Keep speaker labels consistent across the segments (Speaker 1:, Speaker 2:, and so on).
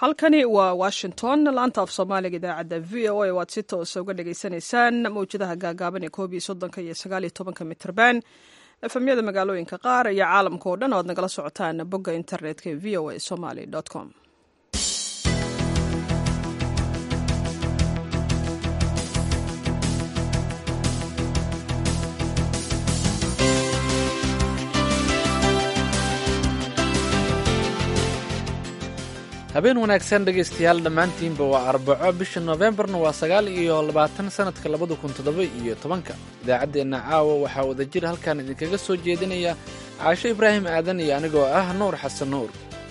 Speaker 1: halkani waa washington laanta af soomaaliga idaacadda v o a waad si toosa uga dhagaysanaysaan mawjadaha gaagaaban ee koob iyo soddonka iyo sagaal iyo tobanka mitrban efemyada magaalooyinka qaar iyo caalamka oo dhan oad nagala socotaan bogga internetka ee v o a somaly com
Speaker 2: habeen wanaagsan dhegaystayaal dhammaantiinba waa arbaco bisha noofembarna waa sagaal iyo labaatan sanadka labada kun toddoba iyo tobanka idaacaddeenna caawa waxaa wadajir halkan idinkaga soo jeedinaya caasho ibraahim aadan iyo anigoo ah nuur xasan nuur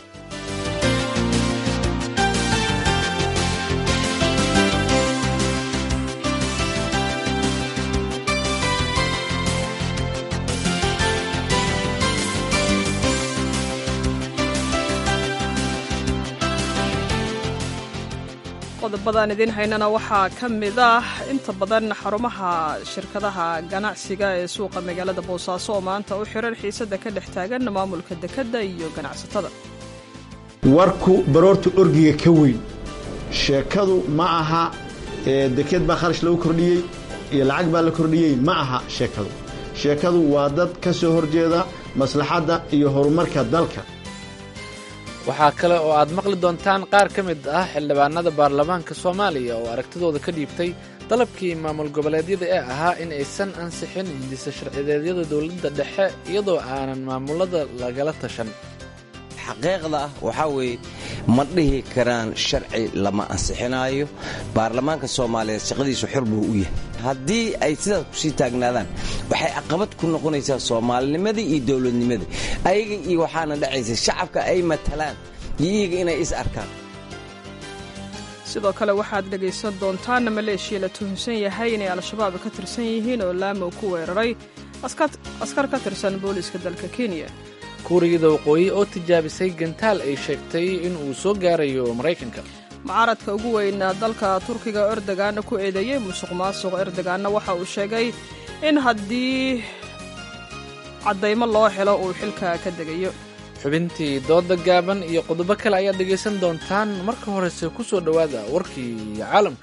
Speaker 1: qodobadaan idiin haynana waxaa ka mid ah inta badan xarumaha shirkadaha ganacsiga ee suuqa magaalada boosaaso oo maanta u xiran xiisada ka dhex taagan maamulka dekedda iyo ganacsatada
Speaker 3: warku baroorta orgiga ka weyn sheekadu ma aha deked baa kharash lagu kordhiyey iyo lacag baa la kordhiyey ma aha sheekadu sheekadu waa dad ka soo horjeeda maslaxadda iyo horumarka dalka
Speaker 2: waxaa kale oo aad maqli doontaan qaar ka mid ah xildhibaanada baarlamaanka soomaaliya oo aragtidooda ka dhiibtay dalabkii maamul goboleedyada ee ahaa in aysan ansixin hindisa sharcideedyada dowladda dhexe iyadoo aanan maamulada lagala tashan
Speaker 4: xaqiiqda ah waxaa weeye ma dhihi karaan sharci lama ansixinaayo baarlamaanka soomaaliyeed shaqadiisu xor buu u yahay haddii ay sidaas kusii taagnaadaan waxay caqabad ku noqonaysaa soomaalinimadii iyo dowladnimadii ayaga iyo waxaana dhacaysa shacabka ay matalaan iyo iyaga inay is arkaan
Speaker 1: sidoo kale waxaad dhegaysan doontaan maleeshiya la tuhunsan yahay inay al-shabaab ka tirsan yihiin oo laamow ku weeraray askar ka tirsan booliiska dalka kenya
Speaker 2: kuuriyada waqooyi oo tijaabisay gantaal ay sheegtay in uu soo gaarayo maraykanka
Speaker 1: mucaaradka ugu weyn dalka turkiga erdoganna ku eedeeyey musuq maasuq erdoganna waxa uu sheegay in haddii caddaymo loo helo uu xilka ka degayo
Speaker 2: xubintii dooda gaaban iyo qodobo kale ayaad dhegaysan doontaan marka horese ku soo dhowaada warkii caalamka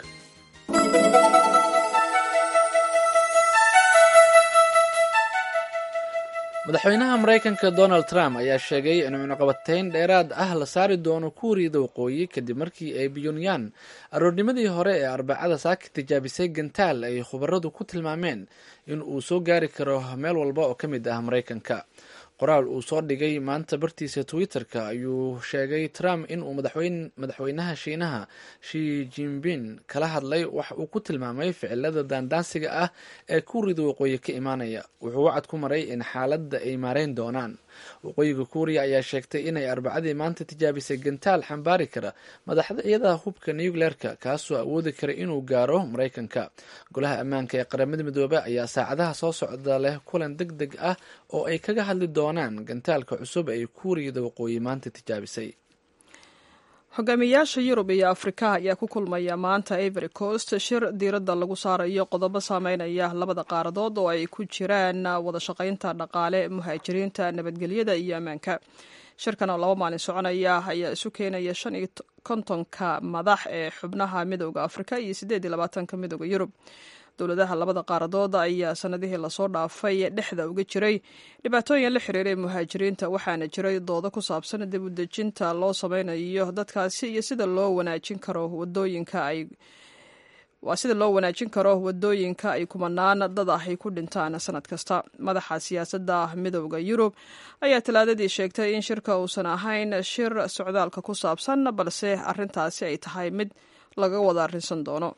Speaker 2: madaxweynaha maraykanka donald trump ayaa sheegay in cunuqabatayn dheeraad ah la saari doono kuuriyada waqooyi kadib markii ay pyonyan aroornimadii hore ee arbacada saaka tijaabisay gantaal ay khubaradu ku tilmaameen in uu soo gaari karo meel walba oo ka mid ah maraykanka qoraal uu soo dhigay maanta bartiisa twitter-ka ayuu sheegay trump inuu madaxweynaha shiinaha shi jinping kala hadlay wax uu ku tilmaamay ficilada daandaansiga ah ee kuuriyada waqooyi ka imaanaya wuxuu wacad ku maray in xaaladda ay maareyn doonaan waqooyiga kuuriya ayaa sheegtay inay arbacadii maanta tijaabisay gantaal xambaari kara madaxyada hubka nucleerka kaasoo awoodi kara inuu gaaro maraykanka golaha ammaanka ee qaramada midoobe ayaa saacadaha soo socda leh kulan deg deg ah oo ay kaga hadli doonaan gantaalka cusub ay kuuriyada waqooyi maanta tijaabisay
Speaker 1: hogaamiyayaasha yurub iyo afrika ayaa ku kulmaya maanta ivory coast shir diiradda lagu saarayo qodobo saameynaya labada qaaradood oo ay ku jiraan wada shaqaynta dhaqaale muhaajiriinta nabadgelyada iyo ammaanka shirkan oo laba maalin soconaya ayaa isu keenaya shan iyo kontonka madax ee xubnaha midooda afrika iyo siddeed iyo labaatanka midooda yurub dowladaha labada qaaradood ayaa sanadihii lasoo dhaafay dhexda uga jiray dhibaatooyin la xiriiray muhaajiriinta waxaana jiray doodo ku saabsan dib u dejinta loo sameynayo dadkaasi iyo sida loo wanaajin karo wadooyinka ay waa sida loo wanaajin karo wadooyinka ay kumanaan dad ah ay ku dhintaan sanad kasta madaxa siyaasadda midooda yurub ayaa talaadadii sheegtay in shirka uusan ahayn shir socdaalka ku saabsan balse arintaasi ay tahay mid laga wada arrinsan doono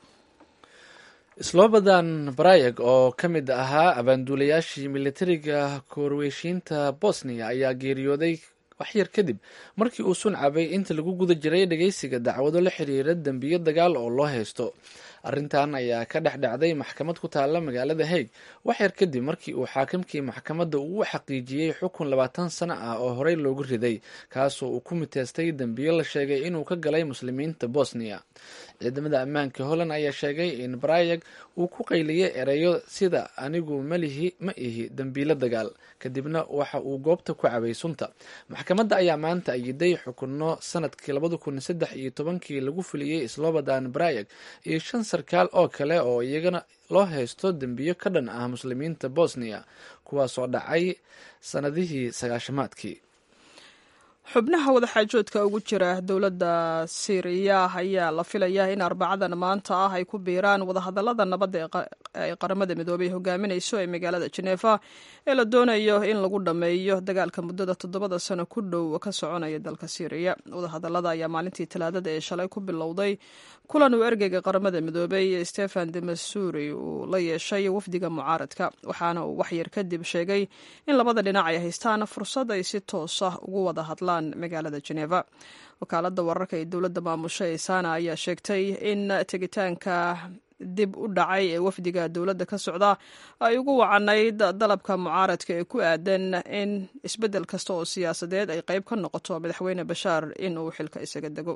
Speaker 2: slobodan barayag oo ka mid ahaa abaanduulayaashii militariga korweyshiinta bosniya ayaa geeriyooday waxyar kadib markii uu suncabay inta lagu guda jiray dhageysiga dacwado la xiriira dembiyo dagaal oo loo haysto arrintan ayaa ka dhex dhacday maxkamad ku taalla magaalada haig waxyar kadib markii uu xaakimkii maxkamadda uu xaqiijiyey xukun labaatan sano ah oo horey loogu riday kaasoo uu ku miteystay dembiyo la sheegay inuu ka galay muslimiinta bosniya ciidamada ammaanka holland ayaa sheegay in brayag uu ku qayliyey ereyo sida anigu malihi ma ihi dembiilo dagaal kadibna waxa uu goobta ku cabay sunta maxkamadda ayaa maanta ayiday xukunno sanadkii labada kun saddex iyo tobankii lagu fuliyey slobodan brayag iyo shan sarkaal oo kale oo iyagana loo haysto dembiyo ka dhan ah muslimiinta bosniya kuwaasoo dhacay sanadihii sagaashamaadkii
Speaker 1: xubnaha wadaxaajoodka ugu jira dowladda siiriya ayaa la filayaa in arbacadan maanta ah ay ku biiraan wadahadalada nabadda ee qaramada midoobay hogaaminayso ee magaalada jeneeva ee la doonayo in lagu dhammeeyo dagaalka muddada toddobada sano ku dhow ka soconaya dalka siiriya wadahadalada ayaa maalintii talaadada ee shalay ku bilowday kulan uu ergeyga qaramada midoobay stefan de masuri uu la yeeshay wafdiga mucaaradka waxaana uu waxyar kadib sheegay in labada dhinac ay haystaan fursad ay si toos ah ugu wada hadlaan magaalada jeneva wakaalada wararka ee dowladda maamusho ee sana ayaa sheegtay in tegitaanka dib u dhacay ee wafdiga dowladda ka socda ay ugu wacanayd dalabka mucaaradka ee ku aadan in isbeddel kasta oo siyaasadeed ay qayb ka noqoto madaxweyne bashaar in uu xilka isaga dego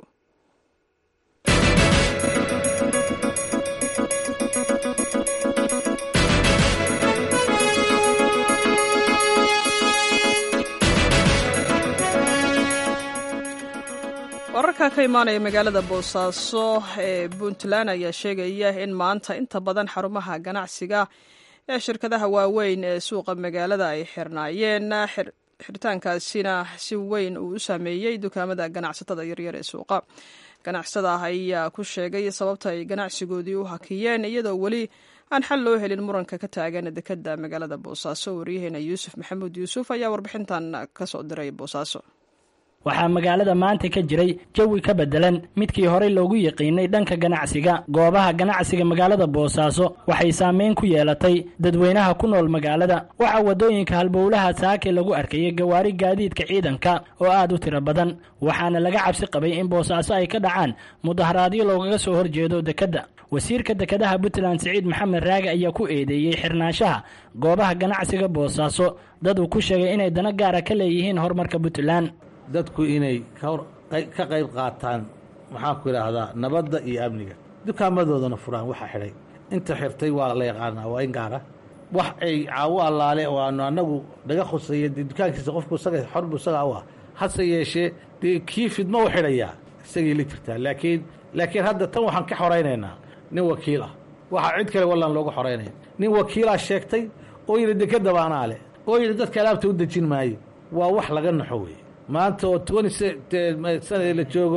Speaker 1: wararka ka imaanaya magaalada boosaaso ee puntland ayaa sheegaya in maanta inta badan xarumaha ganacsiga ee shirkadaha waaweyn ee suuqa magaalada ay xirnaayeen xiritaankaasina si weyn uu u saameeyey dukaamada ganacsatada yaryar ee suuqa ganacsatada ayaa ku sheegay sababta ay ganacsigoodii u hakiyeen iyadoo weli aan xal loo helin muranka ka taagan dekada magaalada boosaaso waryaheena yuusuf maxamuud yuusuf ayaa warbixintan kasoo diray boosaaso
Speaker 5: waxaa magaalada maanta ka jiray jawi ka beddelan midkii horey loogu yiqiinay dhanka ganacsiga goobaha ganacsiga magaalada boosaaso waxay saameyn ku yeelatay dadweynaha ku nool magaalada waxaa waddooyinka halbowlaha saake lagu arkayay gawaari gaadiidka ciidanka oo aad u tiro badan waxaana laga cabsi qabay in boosaaso ay ka dhacaan mudaharaadyo loogaga soo horjeedo dekedda wasiirka dekedaha puntland siciid maxamed raage ayaa ku eedeeyey xirnaanshaha goobaha ganacsiga boosaaso dad uu ku sheegay inay dano gaara ka leeyihiin horumarka puntland
Speaker 6: dadku inay ka qayb qaataan maxaan ku idhaahdaa nabadda iyo amniga dukaamadoodana furaan waxaa xidhay inta xirtay waa la yaqaanaa waa in gaara wax ay caawo allaale oo aanu annagu naga khusaya dee dukaankiisa qofku isaga xorbu isagaa u ah hase yeeshee dee kii fidmo u xidhayaa isagay la jirtaa laakiin laakiin hadda tan waxaan ka xoraynaynaa nin wakiil ah waxaa cid kale wallaan looga xoraynaya nin wakiilaa sheegtay oo yidhi dekadaba anaa leh oo yidhi dadka alaabta u dejin maayo waa wax laga naxo weeye maanta oo sanadii la joogo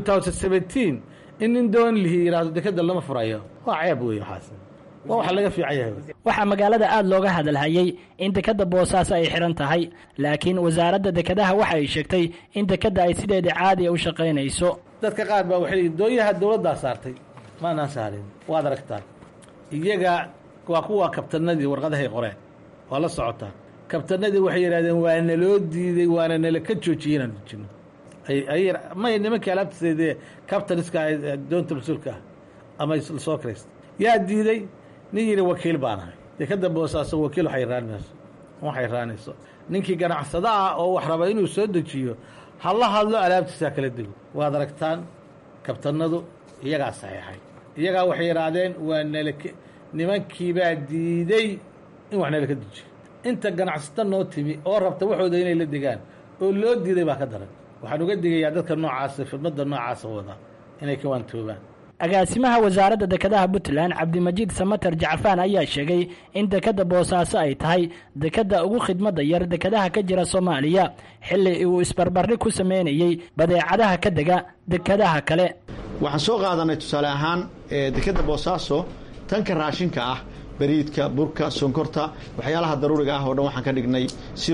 Speaker 6: in nin doon lihi yidhaahdo dekeda lama furayo waa ceeb wey waxaas waa wax laga fiican yahay
Speaker 5: waxaa magaalada aad looga hadalhayay in dekadda boosaaso ay xihan tahay laakiin wasaaradda dekedaha waxa ay sheegtay in dekedda ay sideeda caadiya u shaqaynayso
Speaker 6: dadka qaar baa waxay doonyaha dowladdaa saartay maanaan saarin waad aragtaan iyaga waa kuwa kabtanadii warqadahay qoreen waa la socotaa kabtanadii waxay yidhahdeen waa naloo diiday waana nala ka joojiyey inaan dejino may nimankii alaabtiseedee kabtaniska doonta mas-uulka ah ama lasoo kiraysta yaa diiday nin yidhi wakiil baan ahay dekada boosaaso wakiil waxay raanmayso waxay raanayso ninkii ganacsada ah oo wax raba inuu soo dejiyo hala hadlo alaabtiisaa kala dego waad aragtaan kabtanadu iyagaa saxiixay iyagaa waxay yidhaahdeen waa nala nimankiibaa diiday in wax nala ka dejiyo inta ganacsata noo timi oo rabta waxooda inay la degaan oo loo diiday baa ka daran waxaan uga digayaa dadka noocaasa fidmada noocaasa wada inay ka waantoobaan
Speaker 5: agaasimaha wasaaradda dekedaha puntland cabdimajiid samater jacfaan ayaa sheegay in dekedda boosaaso ay tahay dekedda ugu khidmadda yar dekedaha ka jira soomaaliya xilli uu isbarbardhig ku sameynayey badeecadaha ka dega dekedaha kale
Speaker 3: waxaan soo qaadanay tusaale ahaan dekedda boosaaso tanka raashinka ah bariidka burka sonkorta waxyaalaha daruuriga ah oo dhan waxaan ka dhignay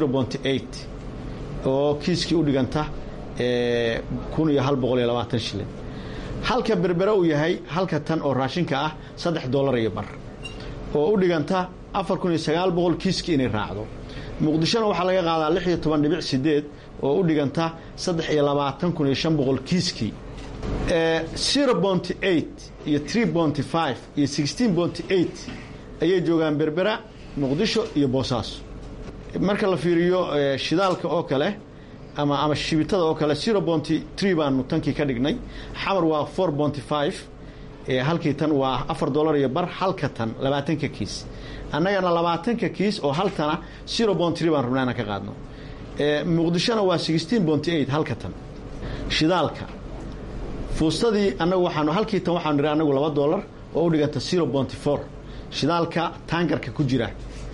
Speaker 3: oo kiiskii u dhiganta kun iyo hal boqol iyo labaatan shilin halka berbere uu yahay halka tan oo raashinka ah saddex dollar iyo bar oo u dhiganta afar kun iyo sagaal boqol kiiskii inay raacdo muqdishona waxaa laga qaadaa lix iyo toban dhibic sideed oo u dhiganta saddex iyo labaatan kun iyo shan boqol kiiskii zero bonty eight iyo three bonty five iyo sixteen bonty eight ayay joogaan berbera muqdisho iyo boosaaso marka la fiiriyo shidaalka oo kale ama ama shibitada oo kale zero bonty tree baanu tankii ka dhignay xamar waa four bonty five halkii tan waa afar dollar iyo bar halka tan labaatanka kiis annagana labaatanka kiis oo haltana zero bonty tree baan rabnaa inaan ka qaadno muqdishona waa sixteen bonty eight halka tan shidaalka fuustadii annagu waxaanu halkii tan waxaanu nidhi annagu laba dollar oo u dhiganta zero bonty four shidaalka taangarka ku jira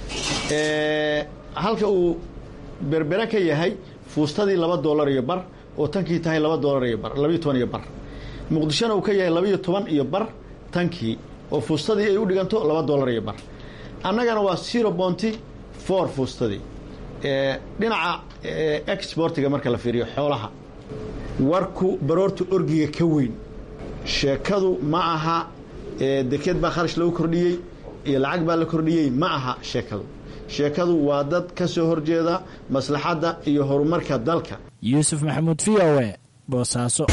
Speaker 3: halka uu berbere ka yahay fuustadii laba dollar iyo bar oo tankii tahay laba dollar iyo bar labayo toban iyo bar muqdishona uu ka yahay labaiyo toban iyo bar tankii oo fuustadii ay u dhiganto laba dollar iyo bar annagana waa zero bonty four fuustadii dhinaca exportiga marka la fiiriyo xoolaha warku baroorta orgiga ka weyn sheekadu ma aha deked baa kharash lagu kordhiyey iyo lacag baa la kordhiyey ma aha sheekadu sheekadu waa dad ka soo horjeeda maslaxadda iyo horumarka dalka
Speaker 5: yuusuf maxamuud v o e boosaaso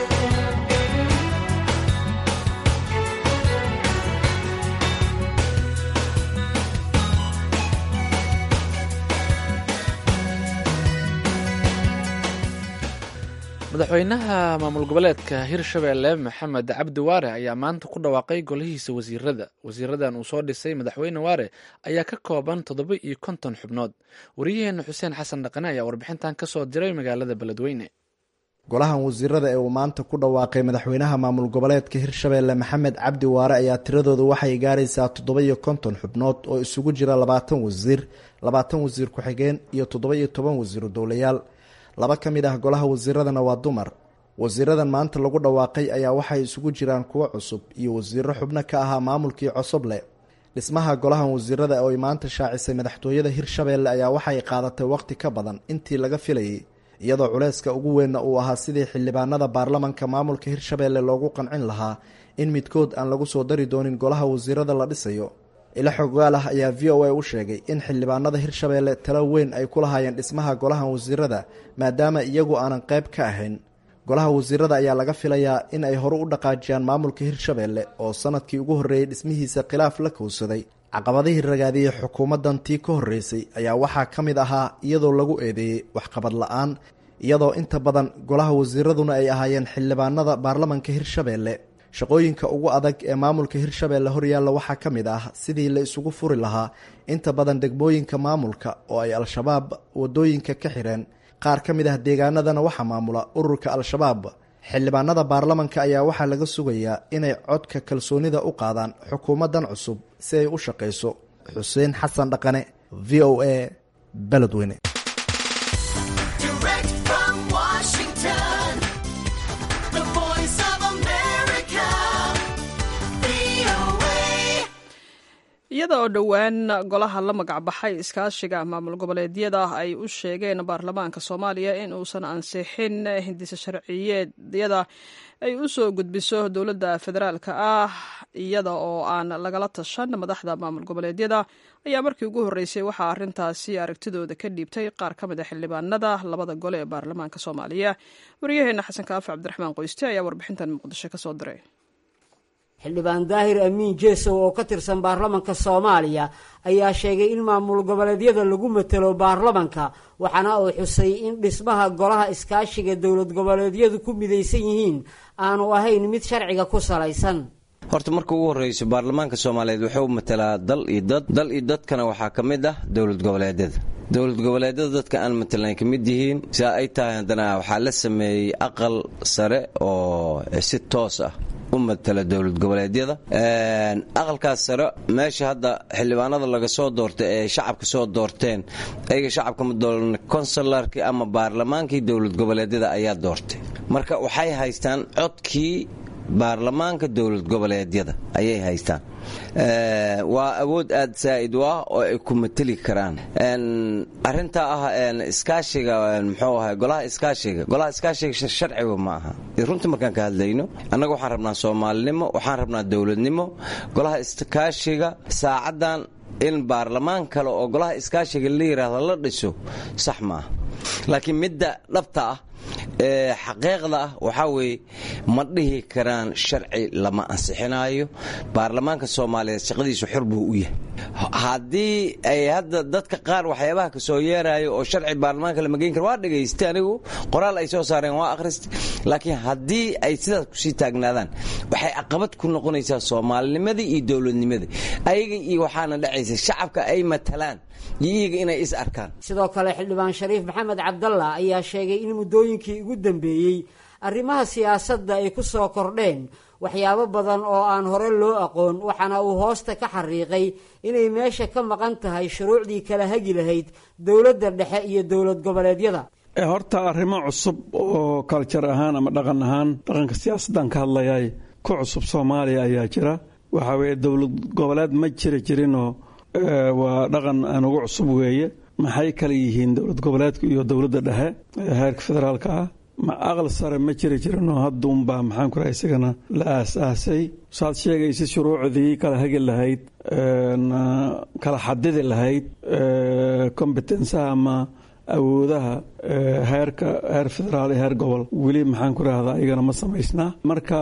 Speaker 2: madaxweynaha maamul goboleedka hirshabeelle maxamed cabdi waare ayaa maanta ku dhawaaqay golihiisa wasiirada wasiiradan uu soo dhisay madaxweyne waare ayaa ka kooban toddoba iyo konton xubnood wariyaheena xuseen xasan dhaqane ayaa warbixintan ka soo diray magaalada beledweyne
Speaker 7: golahan wasiirada ee uu maanta ku dhawaaqay madaxweynaha maamul goboleedka hirshabeelle maxamed cabdi waare ayaa tiradooda waxay gaaraysaa toddoba iyo konton xubnood oo isugu jira labaatan wasiir labaatan wasiir ku-xigeen iyo toddoba iyo toban wasiiru dowlayaal laba ka mid ah golaha wasiiradana waa dumar wasiiradan maanta lagu dhawaaqay ayaa waxay isugu jiraan kuwo cusub iyo wasiiro xubno ka ahaa maamulkii cosoble dhismaha golahan wasiirada oo ay maanta shaacisay madaxtooyada hirshabeelle ayaa waxay qaadatay waqti ka badan intii laga filayay iyadoo culayska ugu weynna uu ahaa sidii xildhibaanada baarlamanka maamulka hirshabeelle loogu qancin lahaa in midkood aan lagu soo dari doonin golaha wasiirada la dhisayo ila xogaal ah ayaa v o a u sheegay in xildhibaanada hirshabeelle talo weyn ay ku lahaayeen dhismaha golahan wasiirada maadaama iyagu aanan qayb ka ahayn golaha wasiirada ayaa laga filayaa in ay horu u dhaqaajiyaan maamulka hirshabeelle oo sanadkii ugu horreeyey dhismihiisa khilaaf la kowsaday caqabadihii ragaadiyey xukuumaddan tii ka horreysay ayaa waxaa ka mid ahaa iyadoo lagu eedeeyey waxqabad la-aan iyadoo inta badan golaha wasiiraduna ay ahaayeen xildhibaanada baarlamanka hirshabeelle shaqooyinka ugu adag ee maamulka hirshabeelle horyaalla waxaa ka mid ah sidii la isugu furi lahaa inta badan degmooyinka maamulka oo ay al-shabaab wadooyinka ka xireen qaar ka mid ah deegaanadana waxaa maamula ururka al-shabaab xildhibaanada baarlamanka ayaa waxaa laga sugayaa inay codka kalsoonida u qaadaan xukuumaddan cusub si ay u shaqayso xuseen xasan dhaqane v o a beledweyne
Speaker 1: iyada oo dhowaan golaha la magacbaxay iskaashiga maamul goboleedyada ay u sheegeen baarlamaanka soomaaliya in uusan ansixin hindisa sharciyeedyada ay u soo gudbiso dowladda federaalka ah iyada oo aan lagala tashan madaxda maamul goboleedyada ayaa markii ugu horreysay waxaa arrintaasi aragtidooda ka dhiibtay qaar ka mid a xildhibaanada labada gole ee baarlamaanka soomaaliya waryaheena xasan kaafi cabdiraxmaan qoyste ayaa warbixintan muqdisho ka soo diray
Speaker 8: xildhibaan daahir amiin jeesow oo ka tirsan baarlamanka soomaaliya ayaa sheegay in maamul goboleedyada lagu matelo baarlamanka waxaana uu xusay in dhismaha golaha iskaashiga dowlad goboleedyadu ku midaysan yihiin aanu ahayn mid sharciga ku salaysan
Speaker 4: horta marka ugu horreyso baarlamaanka soomaaliyeed wuxuu matalaa dal iyo dad dal iyo dadkana waxaa ka mid ah dowlad goboleedyada dowlad goboleedyada dadka aan matalan ka mid yihiin sidaa ay tahay haddana waxaa la sameeyey aqal sare oo si toos ah u matala dowlad goboleedyada aqalkaas sare meesha hadda xildhibaanada laga soo doortay ee shacabka soo doorteen ayaga shacabka ma doolan konsularkii ama baarlamaankii dowlad goboleedyada ayaa doortay marka waxay haystaan codkii baarlamaanka dowlad goboleedyada ayay haystaan waa awood aad saa'id u ah oo ay ku mateli karaan arintaa ah iskaashiga muxuu ahay golaha iskaashiga golaha iskaashiga sharciga ma aha runtii markaan ka hadlayno annaga waxaan rabnaa soomaalinimo waxaan rabnaa dowladnimo golaha iskaashiga saacaddan in baarlamaan kale oo golaha iskaashiga la yidhaahdo la dhiso sax ma ah laakiin midda dhabta ah xaqeeqda ah waxaa weeye ma dhihi karaan sharci lama ansixinayo baarlamaanka soomaaliyeed shaqadiisu xor buu u yahay haddii ay hadda dadka qaar waxyaabaha kasoo yeerayo oo sharci baarlamaanka lama geyn karo waa dhagaystay anigu qoraal ay soo saareen waa akhristay laakiin haddii ay sidaas kusii taagnaadaan waxay caqabad ku noqonaysaa soomaalinimadii iyo dowladnimadii ayaga iyo waxaana dhacaysa shacabka ay matalaan iyo iyaga inay is arkaan
Speaker 8: sidoo kale xildhibaan shariif maxamed cabdalla ayaa sheegay in muddooyinkii ugu dambeeyey arrimaha siyaasadda ay ku soo kordheen waxyaabo badan oo aan hore loo aqoon waxaana uu hoosta ka xariiqay inay meesha ka maqan tahay shuruucdii kala hagi lahayd dowladda dhexe iyo dowlad goboleedyada
Speaker 9: horta arrimo cusub oo kaljar ahaan ama dhaqan ahaan dhaqanka siyaasaddan ka hadlayay ku cusub soomaaliya ayaa jira waxaa weeye dowlad goboleed ma jiri jirinoo waa dhaqan aan ugu cusub weeye maxay kala yihiin dowlad goboleedka iyo dowladda dhexe heerka federaalka ah ma aqal sare ma jiri jirinoo hadda unbaa maxaan ku raha isagana la aas-aasay saad sheegaysa shuruucdii kala hagi lahayd kala xadidi lahayd kombetensaha ama awoodaha heerka heer federaal iyo heer gobol weli maxaan ku rahdaa iyagana ma samaysnaa marka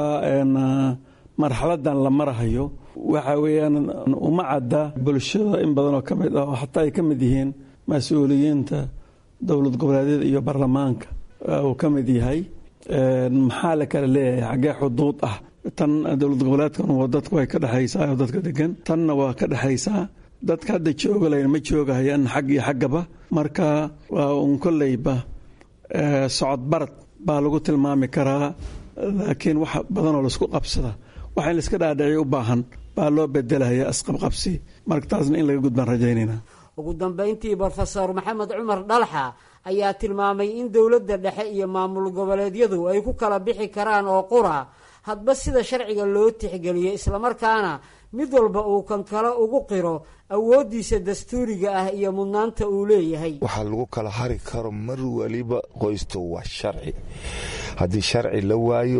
Speaker 9: marxaladan la marahayo waxa weeyaan uma cadda bulshada in badan oo ka mid ah oo xataa ay ka mid yihiin mas-uuliyiinta dowlad goboleedyada iyo baarlamaanka uu ka mid yahay maxaa la kala leeyahay xaggee xuduud ah tan dowlad goboleedkan waa dadku way ka dhexaysaa oo dadka degan tanna waa ka dhexaysaa dadka hadda jooga layn ma joogahayaan xag iyo xaggaba marka waa un kolleyba socod barad baa lagu tilmaami karaa laakiin wax badanoo laisku qabsada waxa in laiska dhaadhiciy u baahan baa loo bedelaya asqabqabsi marka taasna in laga gudbaan rajaynayna
Speaker 8: ugu dambayntii brofesor maxamed cumar dhalxa ayaa tilmaamay in dowladda dhexe iyo maamul goboleedyadu ay ku kala bixi karaan oo qura hadba sida sharciga loo tixgeliyo islamarkaana mid walba uu kan kale ugu qiro awooddiisa dastuuriga ah iyo mudnaanta uu leeyahay
Speaker 10: waxaa lagu kala hari karo mar waliba qoysto waa sharci haddii sharci la waayo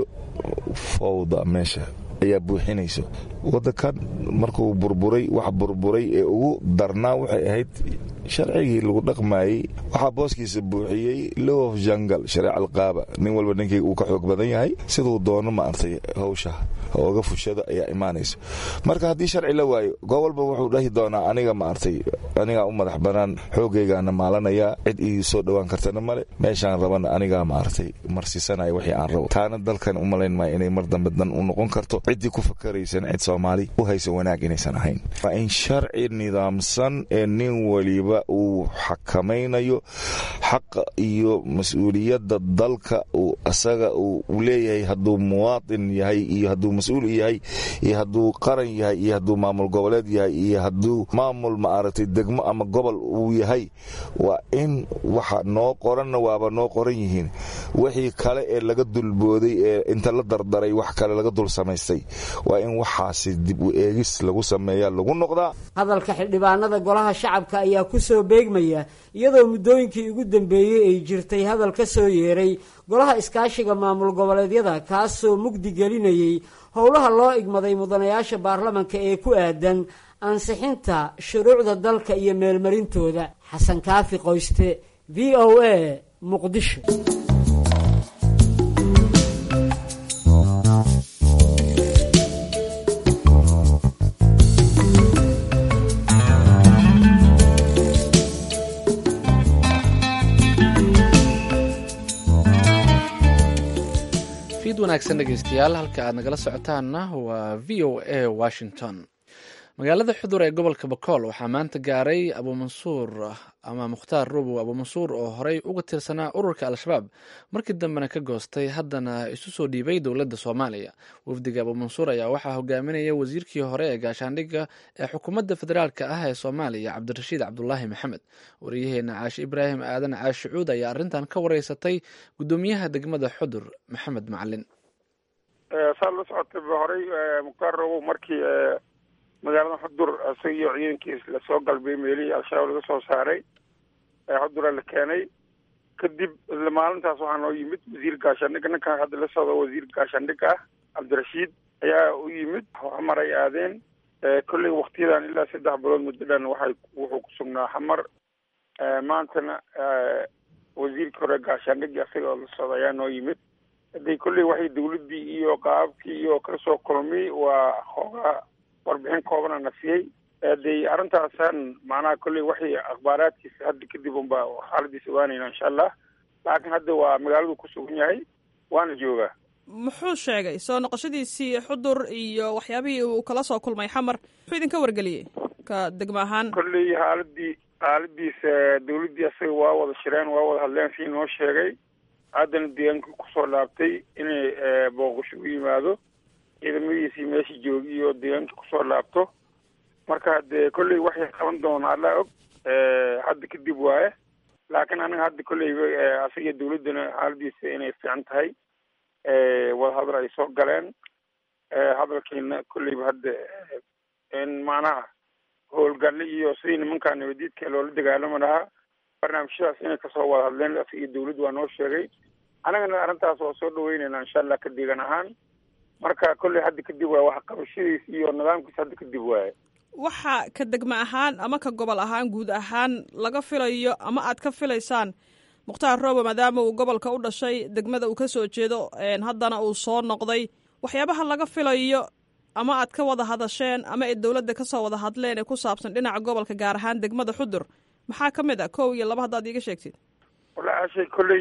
Speaker 10: fowda meesha ayaa buuxinayso wadankan markuu burburay wax burburay ee ugu darnaa waxay ahayd sharcigii lagu dhaqmayey waxaa booskiisa buuxiyey low of jangal shareec alqaaba nin walba ninkii uu ka xoog badan yahay siduu doono ma artay hawsha ooga fushada ayaa imaanayso marka haddii sharci la waayo goo walba wuxuu dhahi doonaa aniga ma artay anigaa u madax banaan xoogaygaana maalanaya cid ii soo dhowaan kartana male meeshaan rabana anigaa ma artay marsiisanaya wixii aan rabo taana dalkan u malayn maayo inay mar dambe dan u noqon karto ciddii ku fakaraysan cid soomaali u haysa wanaag inaysan ahayn waa in sharci nidaamsan ee nin waliba uu xakamaynayo xaqa iyo mas-uuliyadda dalka uu asaga uu leeyahay hadduu muwaatin yahay iyo hadduu mas-uul yahay iyo hadduu qaran yahay iyo hadduu maamul goboleed yahay iyo hadduu maamul maaragtay degmo ama gobol uu yahay waa in waxa noo qoranna waaba noo qoran yihiin wixii kale ee laga dulbooday ee inta la dardaray wax kale laga dul samaystay waa in waxaasi dib u eegis lagu sameeya lagu noqdaa
Speaker 8: hadalka xildhibaanada golaha shacabka ayaa ku soo beegmaya iyadoo muddooyinkii ugu dambeeyey ay jirtay hadal ka soo yeeray golaha iskaashiga maamul goboleedyada kaasoo mugdi gelinayey howlaha loo igmaday mudanayaasha baarlamanka ee ku aadan ansixinta shuruucda dalka iyo meelmarintooda xasan kaafi qoyste v o a muqdisho
Speaker 2: wanaagsan dhegeystayaal halka aad nagala socotaanna waa v o a washington magaalada xudur ee gobolka bakool waxaa maanta gaaray abuumansuur ama mukhtaar rubow abuumansuur oo horey uga tirsanaa ururka al-shabaab markii dambena ka goostay haddana isu soo dhiibay dowladda soomaaliya wafdiga abuumansuur ayaa waxaa hogaaminaya wasiirkii hore ee gaashaandhigga ee xukuumadda federaalk ah ee soomaaliya cabdirashiid cabdulaahi maxamed wariyaheena caashi ibraahim aadan caashi cuud ayaa arrintan ka wareysatay guddoomiyaha degmada xudur maxamed macalin
Speaker 11: saa la socotay horey mukhtaar rubow markii magaalada xudur isaga iyo ciidankiis lasoo galbay meelihii al-shabaab laga soo saaray xudura la keenay kadib isla maalintaas waxaa noo yimid wasiir gaashaandhigga ninkan hadda la socdo wasiir gaashaandhigga ah cabdirashiid ayaa u yimid xamar ay aadeen kolley waktiyadan ilaa saddex bilood muddo dhan waxay wuxuu ku sugnaa xamar maantana wasiirkii hore gaashaandhigii asaga oo la socda ayaa noo yimid haday kolley waxay dawladdii iyo qaababkii iyo kala soo kulmay waa hoogaa warbixin koobana na siiyey haday arrintaasaan macnaha kolley waxay akhbaaraadkiisa hadda kadib unba xaaladiisa ogaanayna insha allah laakiin hadda waa magaaladu ku sugan yahay waana joogaa
Speaker 1: muxuu sheegay soo noqoshadiisii xudur iyo waxyaabihii uu kala soo kulmay xamar muxuu idinka wargeliyey ka degmo ahaan
Speaker 11: kolley xaaladii xaaladiisa dawladdii asaga waa wada shireen waa wada hadleen sii noo sheegay haddana deegaanka kusoo laabtay inay booqasho u yimaado ciidamadiisii meesha joogi iyo deegaanka kusoo laabto marka dee kolley waxay qaban doonaa allaa og hadda kadib waaye laakiin aniga hadda kolleyba asaga dawladdana xaaladiisa inay fiican tahay wadahadal ay soo galeen hadalkiina kolleyba hadda in macnaha howlgalle iyo sidii nimankaa nabadiidka loola dagaalami lahaa barnaamijyadaas inay kasoo wada hadleen asiga dawladdu waa noo sheegay annagana arrintaas waa soo dhaweynayna insha allah ka deegan ahaan marka kolley hadda kadib waay wax qabashadiis iyo nidaamkiis hadda kadib waaye
Speaker 1: waxa ka degmo ahaan ama ka gobol ahaan guud ahaan laga filayo ama aad ka filaysaan mukhtaar roobo maadaama uu gobolka u dhashay degmada uu ka soo jeedo haddana uu soo noqday waxyaabaha laga filayo ama aad ka wada hadasheen ama ay dowladda kasoo wada hadleen ee ku saabsan dhinaca gobolka gaar ahaan degmada xudur maxaa ka mid a kow iyo laba haddaad iiga sheegtid
Speaker 11: wallaahi ashay kolley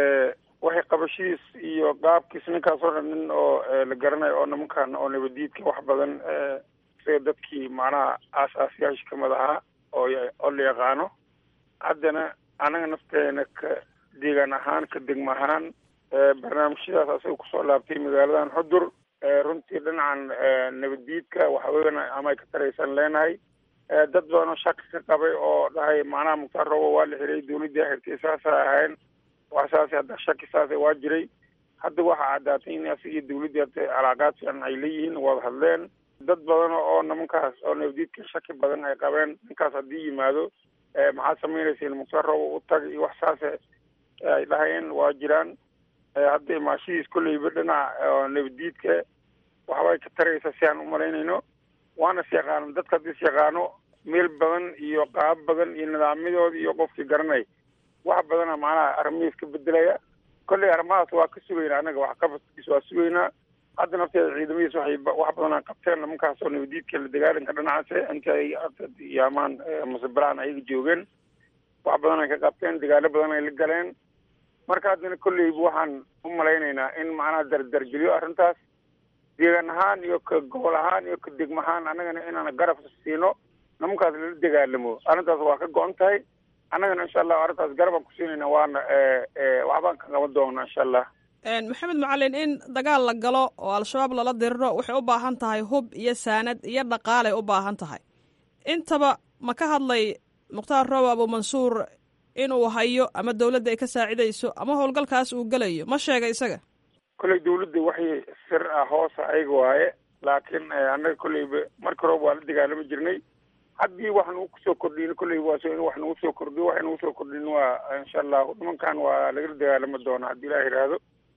Speaker 11: waxay qabashadiis iyo qaabkiis ninkaas oo dhan nin oo la garanayo oo nimankan oo nabadiidka wax badan sida dadkii macnaha aasaasiyaasha kamid ahaa oo oo la yaqaano haddana anaga nafteena ka deegaan ahaan ka degmo ahaan barnaamijyadaas asaga kusoo laabtay magaaladan xudur runtii dhinacan nabaddiidka waxaweyana ama ay ka taraysan leenahay dad badan oo shaki ka qabay oo dhahay macnaha mukhtaar roobo waa la xiray dawladdii xirtay saasa ahayn wax saas hadda shaki saasa waa jiray hadda waxaa caddaatay in asigii dawladdii hadda calaaqaad fiican ay leeyihiin wada hadleen dad badan oo nimankaas oo nabadiidka shaki badan ay qabeen ninkaas haddii yimaado maxaad samaynaysiin mukhtaar roobo u tag iyo wax saase ay dhahayeen waa jiraan hadda imaashadiis kolleyba dhinaca nabadiidka waxbay ka taraysa si aan umalaynayno waana is yaqaano dadka haddii is yaqaano meel badan iyo qaab badan iyo nidaamyadooda iyo qofkii garanay wax badana macnaha arrimihiis ka bedelaya kolley arrimahaas waa ka sugaynaa anaga wax qabadkiis waa sugaynaa hadda nafteeda ciidamadiis waxay wax badanaa qabteen nimankaas oo nabadiidka la dagaalanka dhinacaas inta ay yaamaan masebalaan ayaga joogeen wax badan ay ka qabteen dagaalo badan ay la galeen marka haddana kolleyba waxaan u malaynaynaa in macnaha dardargeliyo arrintaas deegaan ahaan iyo ka gobol ahaan iyo ka degmo ahaan annagana inaan garab siino nimankaas lala dagaalamo arrintaas waa ka go-an tahay annagana insha allah arrintaas garabaan ku siinayna waana waxbaan ka qaban doonaa insha allah
Speaker 1: maxamed macalin in dagaal la galo oo al-shabaab lala diriro waxay u baahan tahay hub iyo saanad iyo dhaqaalay u baahan tahay intaba ma ka hadlay mukhtaar roobo abuumansuur inuu hayo ama dawladda ay ka saacidayso ama howlgalkaas uu gelayo ma sheega isaga
Speaker 11: kolley dawladda waxay sir ah hoosa ayaga waaye laakiin annaga kolleyba marka roob waa la dagaalami jirnay haddii wax nagu kusoo kordhin kolleyba waa so in wax nagu soo kordhiyo waxay nagu soo kordhin waa insha allahu nimankan waa lagala dagaalami doonaa haddii ilaah yidhaahdo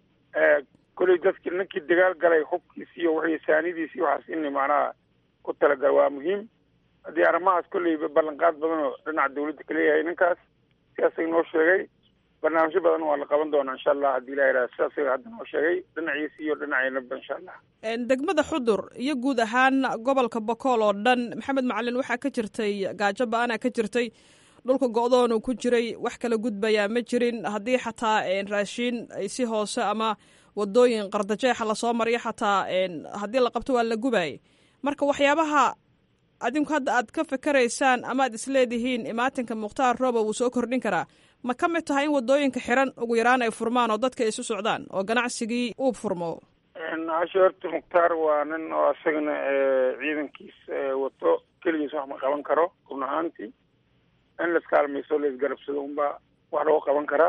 Speaker 11: kolley dadki ninkii dagaal galay hubkiisi iyo wixii saanidiisi waxaas in macnaha ku talagala waa muhiim haddii arrimahaas kolleyba ballanqaad badan oo dhinaca dawladda kaleeyahay ninkaas sidaasay noo sheegay barnaamijyo badan waa la qaban doonaa insha allah haddii ilah yidhaha sidaasay hadda noo sheegay dhinaciisi iyo dhinaceynaba insha allah
Speaker 1: degmada xudur iyo guud ahaan gobolka bokool oo dhan maxamed macalin waxaa ka jirtay gaajo ba-ana ka jirtay dhulka go-doonu ku jiray wax kala gudbayaa ma jirin haddii xataa raashiin ay si hoose ama wadooyin qardajeexa lasoo mariyo xataa haddii la qabto waa la gubayay marka waxyaabaha adinku hadda aad ka fikeraysaan ama aad isleedihiin imaatinka mukhtaar roobo wuu soo kordhin karaa ma ka mid tahay in wadooyinka xiran ugu yaraan ay furmaan oo dadka isu socdaan oo ganacsigii uu furmo
Speaker 11: hashe horta mukhtaar waa nin oo isagana ciidankiis wato keligiis wax ma qaban karo run ahaantii in laiskaalmayso laisgarabsado unbaa wax lagu qaban karaa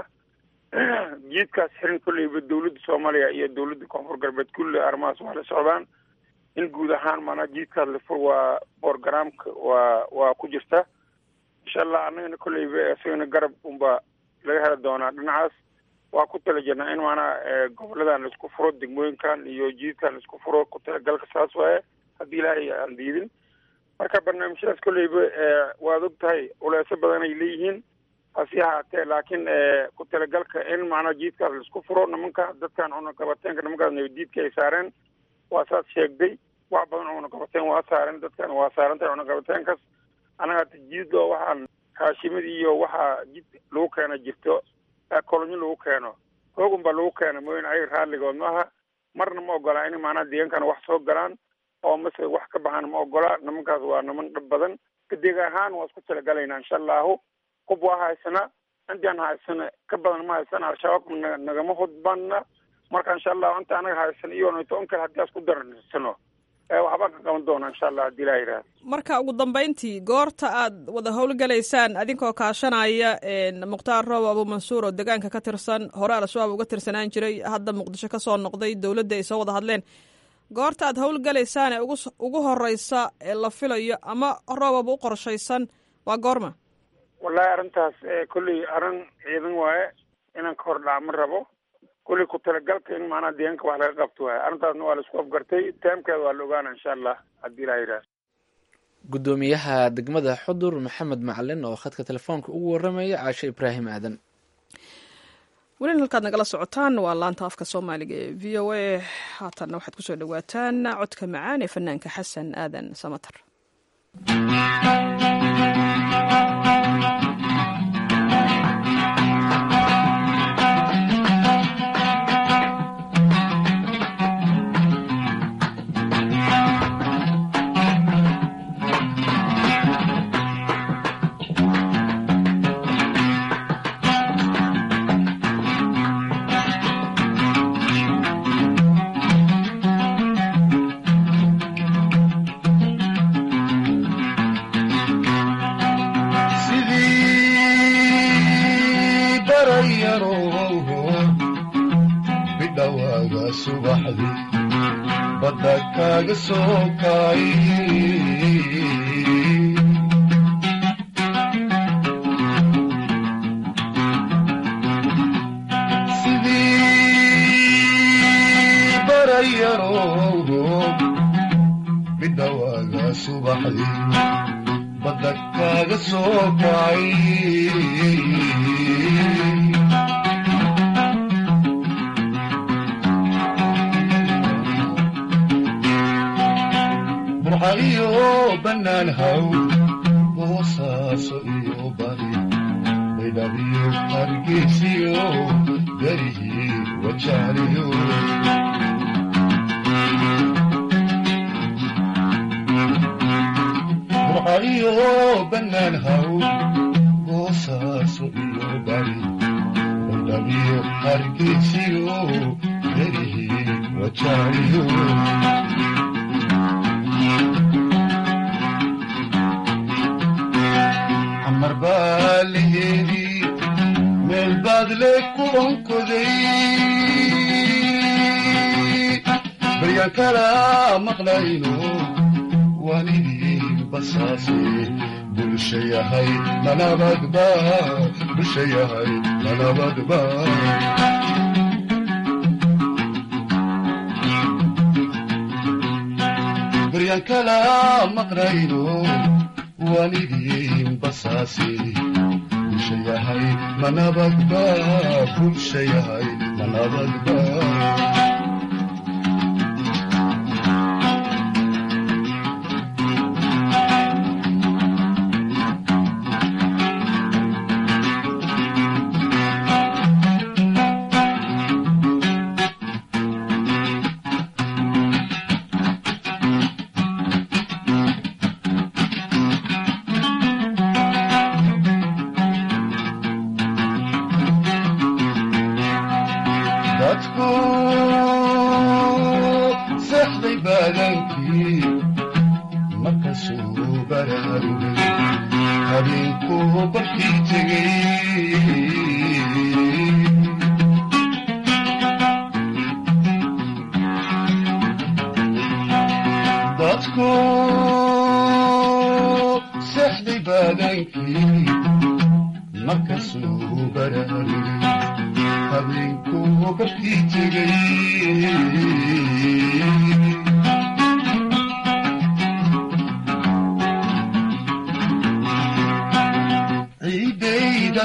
Speaker 11: jiidkaas xiran kolleyba dawladda soomaaliya iyo dawladda koonfur galbeed kulli arrimahaas waa la socdaan in guud ahaan maanaa jiidkaas lafur waa borogramka waa waa ku jirta insha allah annagana kolleyba isagana garab unba laga heli doonaa dhinacaas waa ku tala jirnaa in maanaa goboladan laisku furo degmooyinkan iyo jiidkan laisku furo ku talagalka saas waaye haddii ilaahay aan diidin marka barnaamijyadaas kolleyba waad og tahay culeeso badan ay leeyihiin hasi ahaatee laakiin ku talagalka in macnaha jiidkaas laisku furo nimanka dadkan cunaqabateenka nimankaas nabadiidka ay saareen waa saas sheegday wax badan cunaqabateen waa saareen dadkan waa saarantahay cunaqabateenkaas anaga hata jiidoo waxaan haashimid iyo waxaa jid lagu keena jirto kolonyo lagu keeno hoogun baa lagu keena mooyin ay raalligood maaha marna ma ogolaa in maanaha deegankana wax soo galaan oo mase wax ka baxaan ma ogola nimankaas waa niman dhab badan kadeeg ahaan waa isku talagalaynaa insha allahu hub waa haysana intaan haysana ka badan ma haysana al-shabaab na nagama hudbana marka insha allahu inta anaga haysana iyo nto in kale haddii aan isku dararsano waxbaan ka qaban doona insha allah haddii laa yidhaha
Speaker 1: marka ugu dambeyntii goorta aad wada howlgalaysaan adinkoo kaashanaya mukhtaar roob abu mansuur oo deegaanka ka tirsan hore al-shabaab uga tirsanaan jiray hadda muqdisho ka soo noqday dowladda ay soo wada hadleen goorta aad howlgalaysaan ee ugu ugu horeysa ee la filayo ama roobaba u qorshaysan waa goorma
Speaker 11: wallahi arrintaas kolley arrin ciidan waaye inaan ka hor dhaca ma rabo kolley ku talagalka in maanaha deegaanka wax laga qabto waaye arrintaasna waa la isku afgartay taamkeeda waa la ogaana insha allah haddii laa yidhaha
Speaker 2: guddoomiyaha degmada xudur maxamed macalin oo khadka telefoonka ugu waramaya caashe ibraahim aadan
Speaker 1: welina halkaad nagala socotaan waa laanta afka soomaaliga ee v o a haatanna waxaad kusoo dhawaataan codka macaan ee fanaanka xasan aadan samatar